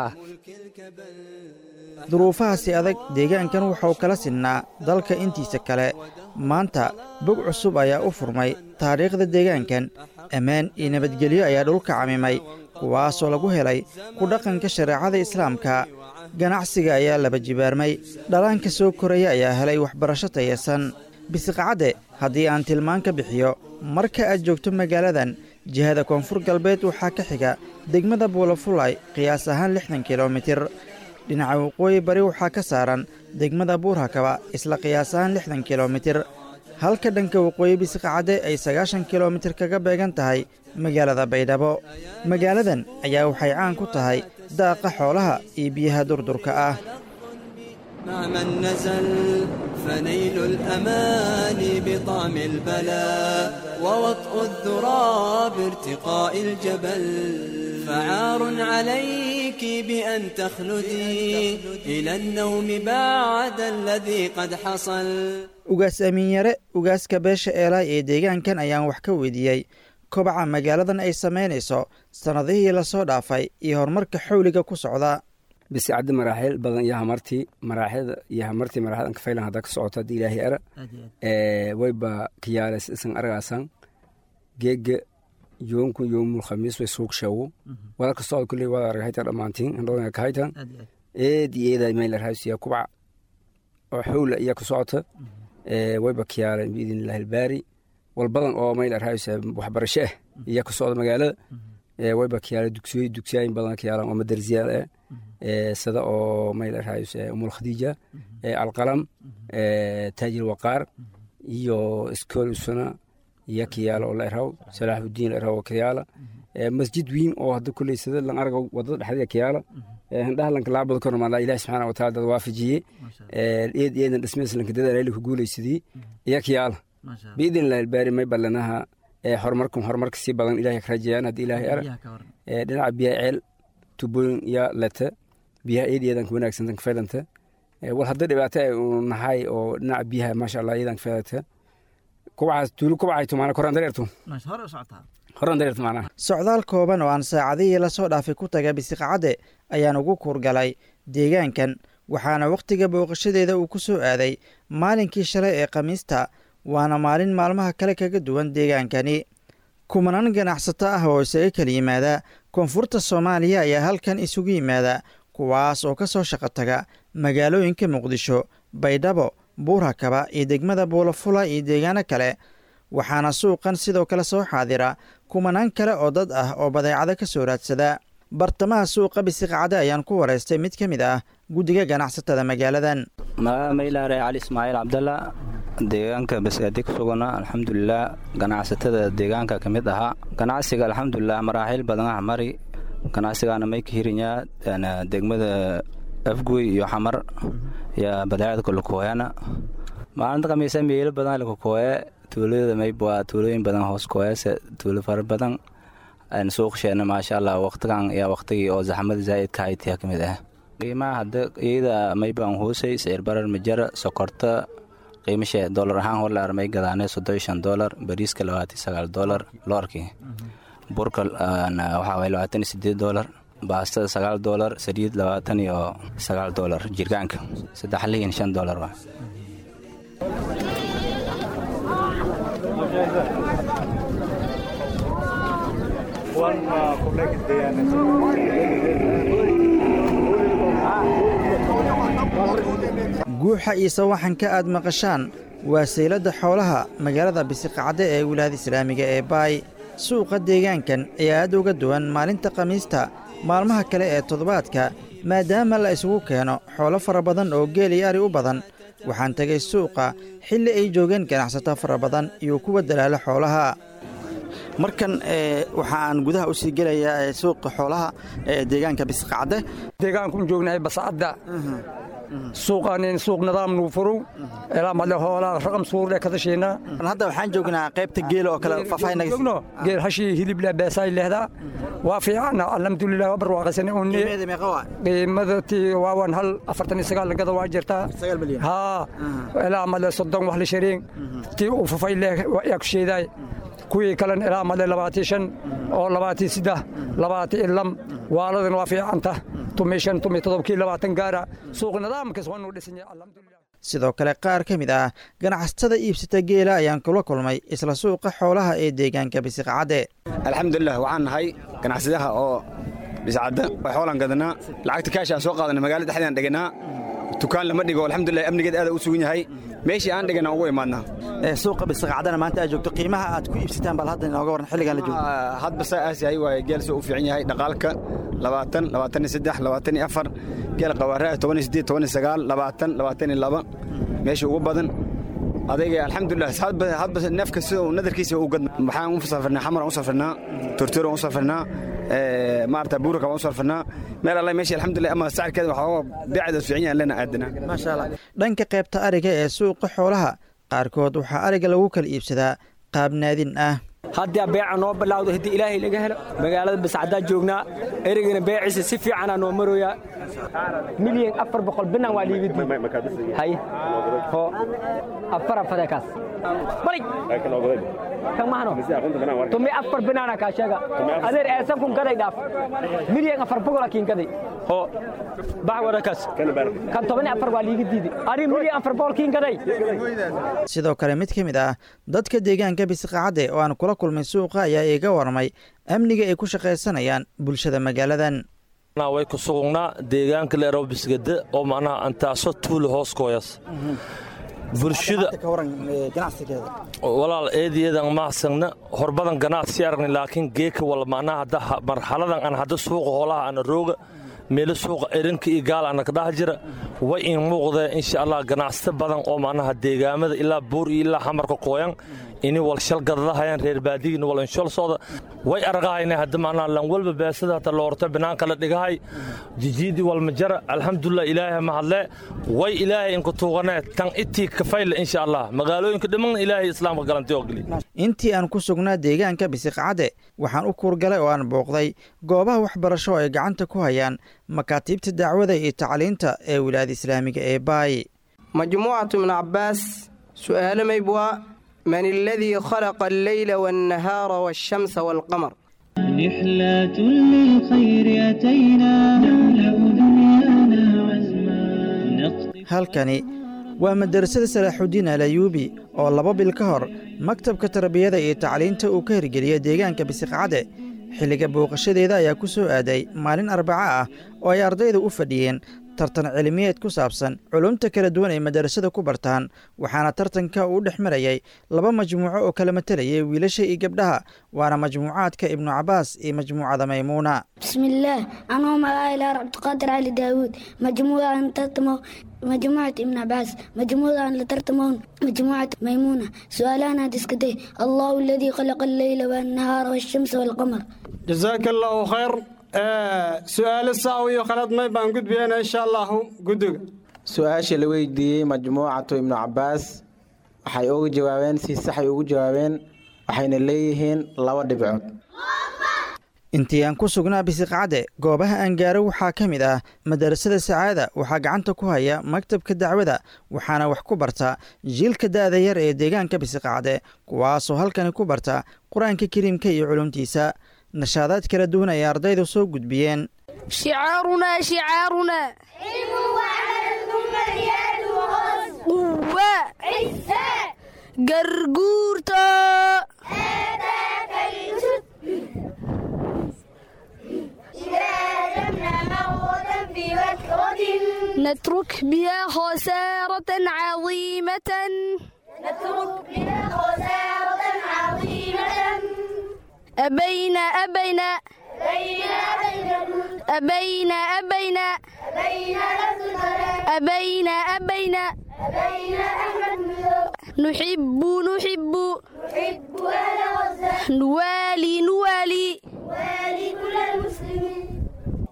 duruufahaasi adag deegaankan wuxuu kala sinnaa dalka intiisa kale maanta bog cusub ayaa u furmay taariikhda deegaankan ammaan iyo nabadgelyo ayaa dhulka camimay kuwaasoo lagu helay ku dhaqanka shareecada islaamka ganacsiga ayaa laba jibaarmay dhalaanka soo koraya ayaa helay waxbarasho tayasan bisiqacadde haddii aan tilmaan ka bixiyo marka aad joogto magaaladan jihada koonfur galbeed waxaa ka xiga degmada buulafulay qiyaas ahaan lixdan kilomitir dhinaca waqooyi bari waxaa ka saaran degmada buurhakaba isla qiyaas ahaan lixdan kilomitir halka dhanka waqooyi bisiqacadde ay sagaashan kilomitir kaga beegan tahay magaalada baydhabo magaaladan ayaa waxay caan ku tahay daaqa xoolaha iyo biyaha durdurka ah مع من نزل فنيل الأمان بطعم البلاء ووطء الذرى بارتقاء الجبل فعار عليك بأن تخلدي إلى النوم بعد الذي قد حصل ugaas amiinyare ugaaska beesha eelaay ee deegaankan ayaan wax ka weydiiyey kobaca magaaladan ay samaynayso sannadihii lasoo dhaafay iyo horumarka xawliga ku socda bisicadda maraaxiil badan iyo hamartii maraaxida iyo hamartii maraaxid anka faylan hadda ka socoto haddii ilaahay ara wayba kiyaales isan argaasan geega yoonku yoomul khamiis way suuq sheewo wadalka socod kulley wada argahayta dhammaantiin handhoona kahaytan eed iyo eeda mayla raasiya kubca oo xawla iya ku socota wayba kiyaale biidin illahi albaari wal badan oo mayla raasiya waxbarasho ah iya ku socda magaalada wayba kiyaale dugsiyo dugsiyaayin badan kiyaalan oo madarsiyaal ah sida oo mayla raasiya umul khadiija alqalam taajir waqaar iyo iskool usuna iyo kiyaala oo la eraw salaaxudiin la eraw oo kiyaala masjid weyn oo hadda kulley sida lan arga wadada dhexdeeda kiyaala handhaha lanka laabada kor maala ilahi subxaana wataala dad waafajiyey eed eedan dhismees lanka dadaal ku guulaysadii iyo kiyaala biidin ilahi albaari may ballanaha horumarkan horumarka sii badan ilahay ka rajayaan haddii ilaahay ara dhinaca biyaha ceel tubooyin iyo leta biyaha eed eedan ka wanaagsan ka faylanta wal hadda dhibaato ay uu nahay oo dhinaca biyaha maasha allah eedan ka faylanta kubcaas tuulu kubcay tumaana koraan dareertu horaan dareertu macnaha socdaal kooban oo aan saacadihii lasoo dhaafay ku taga bisiqacadde ayaan ugu kuurgalay deegaankan waxaana wakhtiga booqashadeeda uu ku soo aaday maalinkii shalay ee khamiista waana maalin maalmaha kale kaga duwan deegaankani kumanaan ganacsato ah oo isaga kala yimaada koonfurta soomaaliya ayaa halkan isugu yimaada kuwaas oo ka soo shaqo taga magaalooyinka muqdisho baydhabo buurhakaba iyo degmada buulafula iyo deegaano kale waxaana suuqan sidoo kale soo xaadira kumanaan kale oo dad ah oo badeecado ka soo raadsada bartamaha suuqa bisiqacade ayaan ku waraystay mid ka mid ah guddiga ganacsatada magaaladan magaca maylaare cali ismaaciil cabdalla deegaanka basgaadi ku sugana alxamdulilah ganacsatada deegaanka ka mid ahaa ganacsiga alxamdulilah maraaxiil badan ah mari ganacsigaana may ka hirinyaa degmada afgoy iyo xamar iyo badeecada kolokoyana maalinta khamiisa meelo badan lakakooye tuulada mayb waa tuulooyin badan hoos kooyase tuulo fara badan suuqsheena maasha allah waqtigan ayaa waqtigii oo zaxmada zaa'idka haytiya ka mid ah qiimaha hadda iyada maybaan hoosay sicir barar majara sokorta qiimashe dolar ahaan horlaar may gadaane soddon shan dolar bariiska labaatan sagaal dolar loorkii burka waxaa waye labaatan iyo sideed dolar baastada sagaal dolar saliid labaatan iyo sagaal dolar jirgaanka saddex liin shan dolar waa guuxa iyo sawaxanka aad maqashaan waa sayladda xoolaha magaalada bisiqacde ee wilaayada islaamiga ee baay suuqa deegaankan ayaa aad uga duwan maalinta khamiista maalmaha kale ee toddobaadka maadaama la isugu keeno xoolo fara badan oo geel iyo ari u badan waxaan tegay suuqa xilli ay joogeen ganacsato fara badan iyo kuwa dalaala xoolaha markan waxaan gudaha u sii gelayaa suuqa xoolaha ee deegaanka bisqacde deegaanku joognahay bascadda suuqaanin suuq nidaam nuu furow ilaa madle hoolaa raqam suurde kadashiina hadda waxaan joognaa qaybta geela oo kale faahfaahinagno geel hashii hilibla beesaay lehdaa waa fiicana alxamdulilah waa barwaaqaysane unni qiimadati waawan hal afartan iyo sagaal gada waa jirtaa haa ilaa madle soddon wax la shareen tii uu fafay leh yaa ku sheedaay kuwii kalen ilaa madle labaatii shan oo labaatii siddex labaatii ilam waaladan waa fiicanta tumi shan tumi todobkii labaatan gaara suuq nidaamkas waa nuu dhisan yahay alxamdulilah sidoo kale qaar ka mid ah ganacsatada iibsata geela ayaan kula kulmay isla suuqa xoolaha ee deegaanka bisiqcadde alxamdulilah waxaan nahay ganacsadaha oo biscadda xoolaan gadanaa lacagta kaashaan soo qaadanay magaalada dhexdean dhiganaa dukaan lama dhigo alxamdulilah amnigeed aada u sugan yahay meeshii aan dhigana ugu imaadnaa suuqa bisiqacdana maanta aad joogto qiimaha aad ku iibsataan bal hadda inooga waran xilligan la joogo hadba saa aas yahay waaye geel soo u fiican yahay dhaqaalka labaatan labaatan iyo saddex labaatan iyo afar geel qawaaraha toban iyo siddeed toban iyo sagaal labaatan labaatan iyo laba meesha ugu badan adayga alxamdulilah hadba neefka sida uu nadarkiisa u gadna waxaan u safirnaa xamaraan u safirnaa tortoro u safirnaa maarata buuraka waan u safirnaa meel alle meesha alxamdulilah ama sacirkeeda waxaa beecda fiican yahan lena aadana maasha allah dhanka qaybta ariga ee suuqa xoolaha qaarkood waxaa ariga lagu kala iibsadaa qaab naadin ah haddii beeca noo bilaawdo haddii ilaahay laga helo magaalada bascaddaa joognaa erigana beeciisa si fiicanaa noo maroyaa milyan afar boqol binan waa liiga diihay ho afar afade kaas bari kan mahano tumi afar binaana kaa sheega adeer eesan kun gaday dhaaf milyan afar boqola kiin gaday ho bax wada kaas kan toban afar waa liiga diidi ari milyan afar boqol kiin gaday sidoo kale mid ka mid ah dadka deegaanka bisiqacadde oo aan kula kulmay suuqa ayaa iiga warmay amniga ay ku shaqaysanayaan bulshada magaaladan way ku sugugnaa deegaanka leerow bisgade oo macnaha antaaso tuuli hoos kooyas bulshada walaal eedayeedan mahadsagna horbadan ganacsi aragni laakiin geeka wal macnaha hadda marxaladan aan hadda suuqa hoolaha ana rooga meelo suuqa erinka iyo gaal ana kadhax jira way in muuqdee insha allah ganacsata badan oo macnaha deegaamada ilaa buur iyo ilaa xamarka kooyan ini wal shal gadadahayaan reer baadigiin wal inshol socda way aragahayna hadda macnaha lan walba beesada hata loorta banaanka la dhigahay jijiidi walmajara alxamdulilah ilaahay mahadle way ilaahay inku tuuganee tan itii kafayle insha allah magaalooyinka dhimanna ilaahay islaamka galantay oo geli intii aan ku sugnaa deegaanka bisiqcadde waxaan u kuurgalay oo aan booqday goobaha waxbarasho ay gacanta ku hayaan makaatiibta dacwada iyo tacliinta ee wilaayada islaamiga ee baay majmuucatu ibnu cabbaas su'aalo maybwaa من الذي خلق الليل والنهار والشمس والقمر رحلة للخير أتينا نملأ دنيانا عزما halkani waa madarasada salaaxudiin alayuubi oo laba bil ka hor maktabka tarbiyada iyo tacliinta uu ka hirgeliyey deegaanka bisiqcadde xilliga booqashadeeda ayaa ku soo aaday maalin arbaco ah oo ay ardayda u fadhiyeen tartan cilmiyeed ku saabsan culumta kala duwan ay madarasada ku bartaan waxaana tartanka uu dhex marayay laba majmuuco oo kala matalayay wiilasha iyo gabdhaha waana majmuucaadka ibnu cabaas iyo majmuucada maymuuna bismillaah anuu magacaylaa cabdiqaadir cali daawuud majmuucaan tartamo majmuucat ibn cabaas majmuucaan la tartamoon majmuucat maymuuna su-aalahan aad iska day allahu aladii khalaqa alleyla waannahaara waashamsa waalqamar jazaaka allaahu khayr su-aalo saaw iyo khalad may baan gudbiyana insha allahu guddiga su-aasha la weydiiyey majmuucatu ibnu cabaas waxay uga jawaabeen si saxay ugu jawaabeen waxayna leeyihiin laba dhibcood intii aan ku sugnaa bisiqacadde goobaha aan gaaro waxaa ka mid ah madarasada sacaada waxaa gacanta ku haya maktabka dacwada waxaana wax ku barta jiilka da'da yar ee deegaanka bisiqacadde kuwaasoo halkani ku barta qur-aanka kariimka iyo culumtiisa nashaadaad kala duwan ay ardaydu soo gudbiyeen شعارنا شعارنا قوة قرقورتا نترك بها خسارة عظيمة نترك بها خسارة عظيمة أبينا أبينا أبينا أبينا أبينا أبينا نحب نحب نوالي نوالي كل المسلمين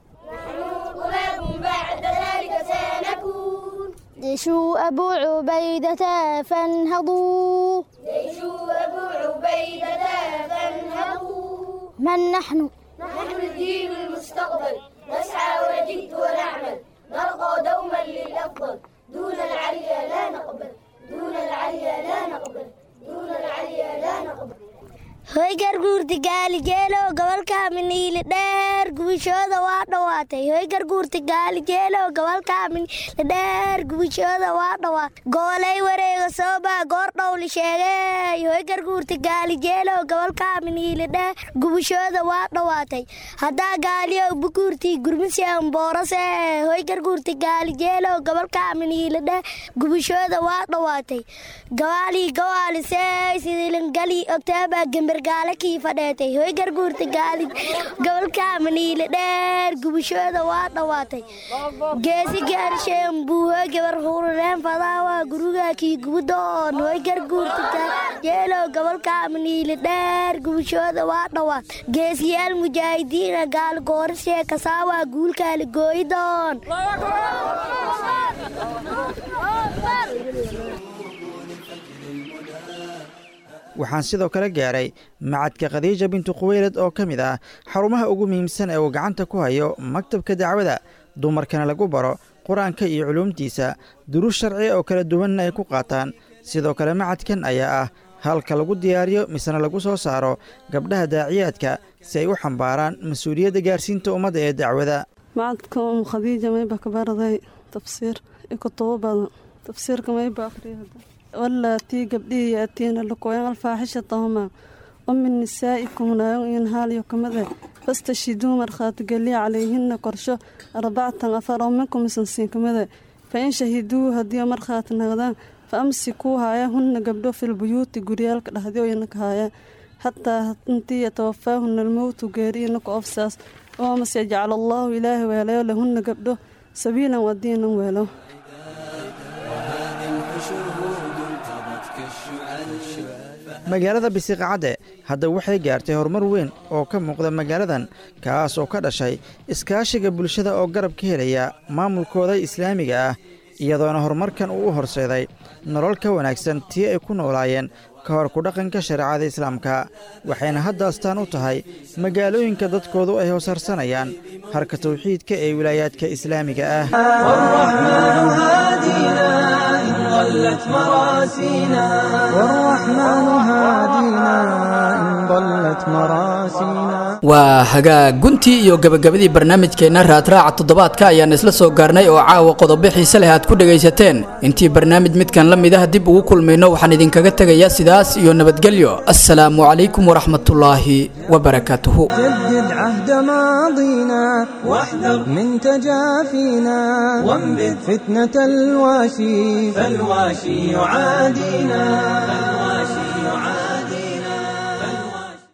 بعد ذلك سنكون جيشوا أبو عبيدة فانهضوا جيشوا أبو عبيدة فانهضوا من نحن نحن الدين المستقبل نسعى ونجد ونعمل نرقى دوما للأفضل دون العليا لا نقبل دون العليا لا نقبل دون العليا لا نقبل hoy garguurti gaali jeelow gobolka miniili dheer gubishooda waa dhawaatay hoy garguurti gaali jeelow gobolka miniili dheer gubishooda waa dhawaatay goolay wareega soobaa goor dhowli sheegay hoy garguurti gaali jeelow gobolka miniili dheer gubishooda waa dhawaatay haddaa gaaliyow bukuurti gurmiseen boorase hoy garguurti gaali jeelow gobolka miniili dheer gubishooda waa dhawaatay gawaali gawaalisey sidilingali ogtaabaa gember gaale kii fadheetay hoy garguurta gaali gobolka maniile dheer gubashooda waa dhawaatay geesi gaarsheen buuho gabar hurureen fadaawa guruga kii gubudoon hoy garguurta jeelow gobolka maniile dheer gubashooda waa dhawaat geesiyaal mujaahidiina gaal goorashee kasaawa guulkaali gooyidoon waxaan sidoo kale gaaray macadka khadiija bintu khuweylad oo ka mid ah xarumaha ugu muhiimsan ee uu gacanta ku hayo maktabka dacwada dumarkana lagu baro qur-aanka iyo culuumtiisa duruus sharci oo kala duwanna ay ku qaataan sidoo kale macadkan ayaa ah halka lagu diyaariyo misena lagu soo saaro gabdhaha daaciyaadka si ay u xambaaraan mas-uuliyadda gaarsiinta ummadda ee dacwada macadka um khadiija mayba ka baraday tafsiir iyo kutubo badan tafsiirka mayba akhriya walaatii gabdhihii yaatiina lakoyan alfaaxishatahuma o min nisaa'ikum naayon iyon haaliyo kamide fastashiduu markhaatigeliya calayhina korsho arbacatan afar oo minkum isansiin kamide fa in shahiduu haddii markhaati nagdaan fa amsikuu haaya hunna gabdho filbuyuuti guryaalka dhahdiyoyanaka haaya xataa intii yatawafaahuna almowtu geeriinaka ofsaas oo mase jacala allaahu ilaahi weelayo lahunna gabdho sabiilan wadiinan weelo magaalada bisiqacadde hadda waxay gaartay horumar weyn oo ka muuqda magaaladan kaas oo ka dhashay iskaashiga bulshada oo garab ka helaya maamulkooda islaamiga ah iyadoona horumarkan uu u horseeday nolol ka wanaagsan tii ay ku noolaayeen ka hor kudhaqanka shareecada islaamka waxayna hadda astaan u tahay magaalooyinka dadkoodu ay hoosharsanayaan harka tawxiidka ee wilaayaadka islaamiga ah ضلت مراسينا والرحمن هادينا إن ضلت مراسينا waa hagaag guntii iyo gabagabadii barnaamijkeenna raadraaca toddobaadka ayaan isla soo gaarnay oo caawa qodobo xiise leh aad ku dhegaysateen intii barnaamij midkan la mid ah dib ugu kulmayno waxaan idinkaga tegayaa sidaas iyo nabadgelyo assalaamu calaykum waraxmatullaahi wabarakaatuhu جدد عهد ماضينا واحذر من تجافينا وانبذ فتنة الواشي فالواشي يعادينا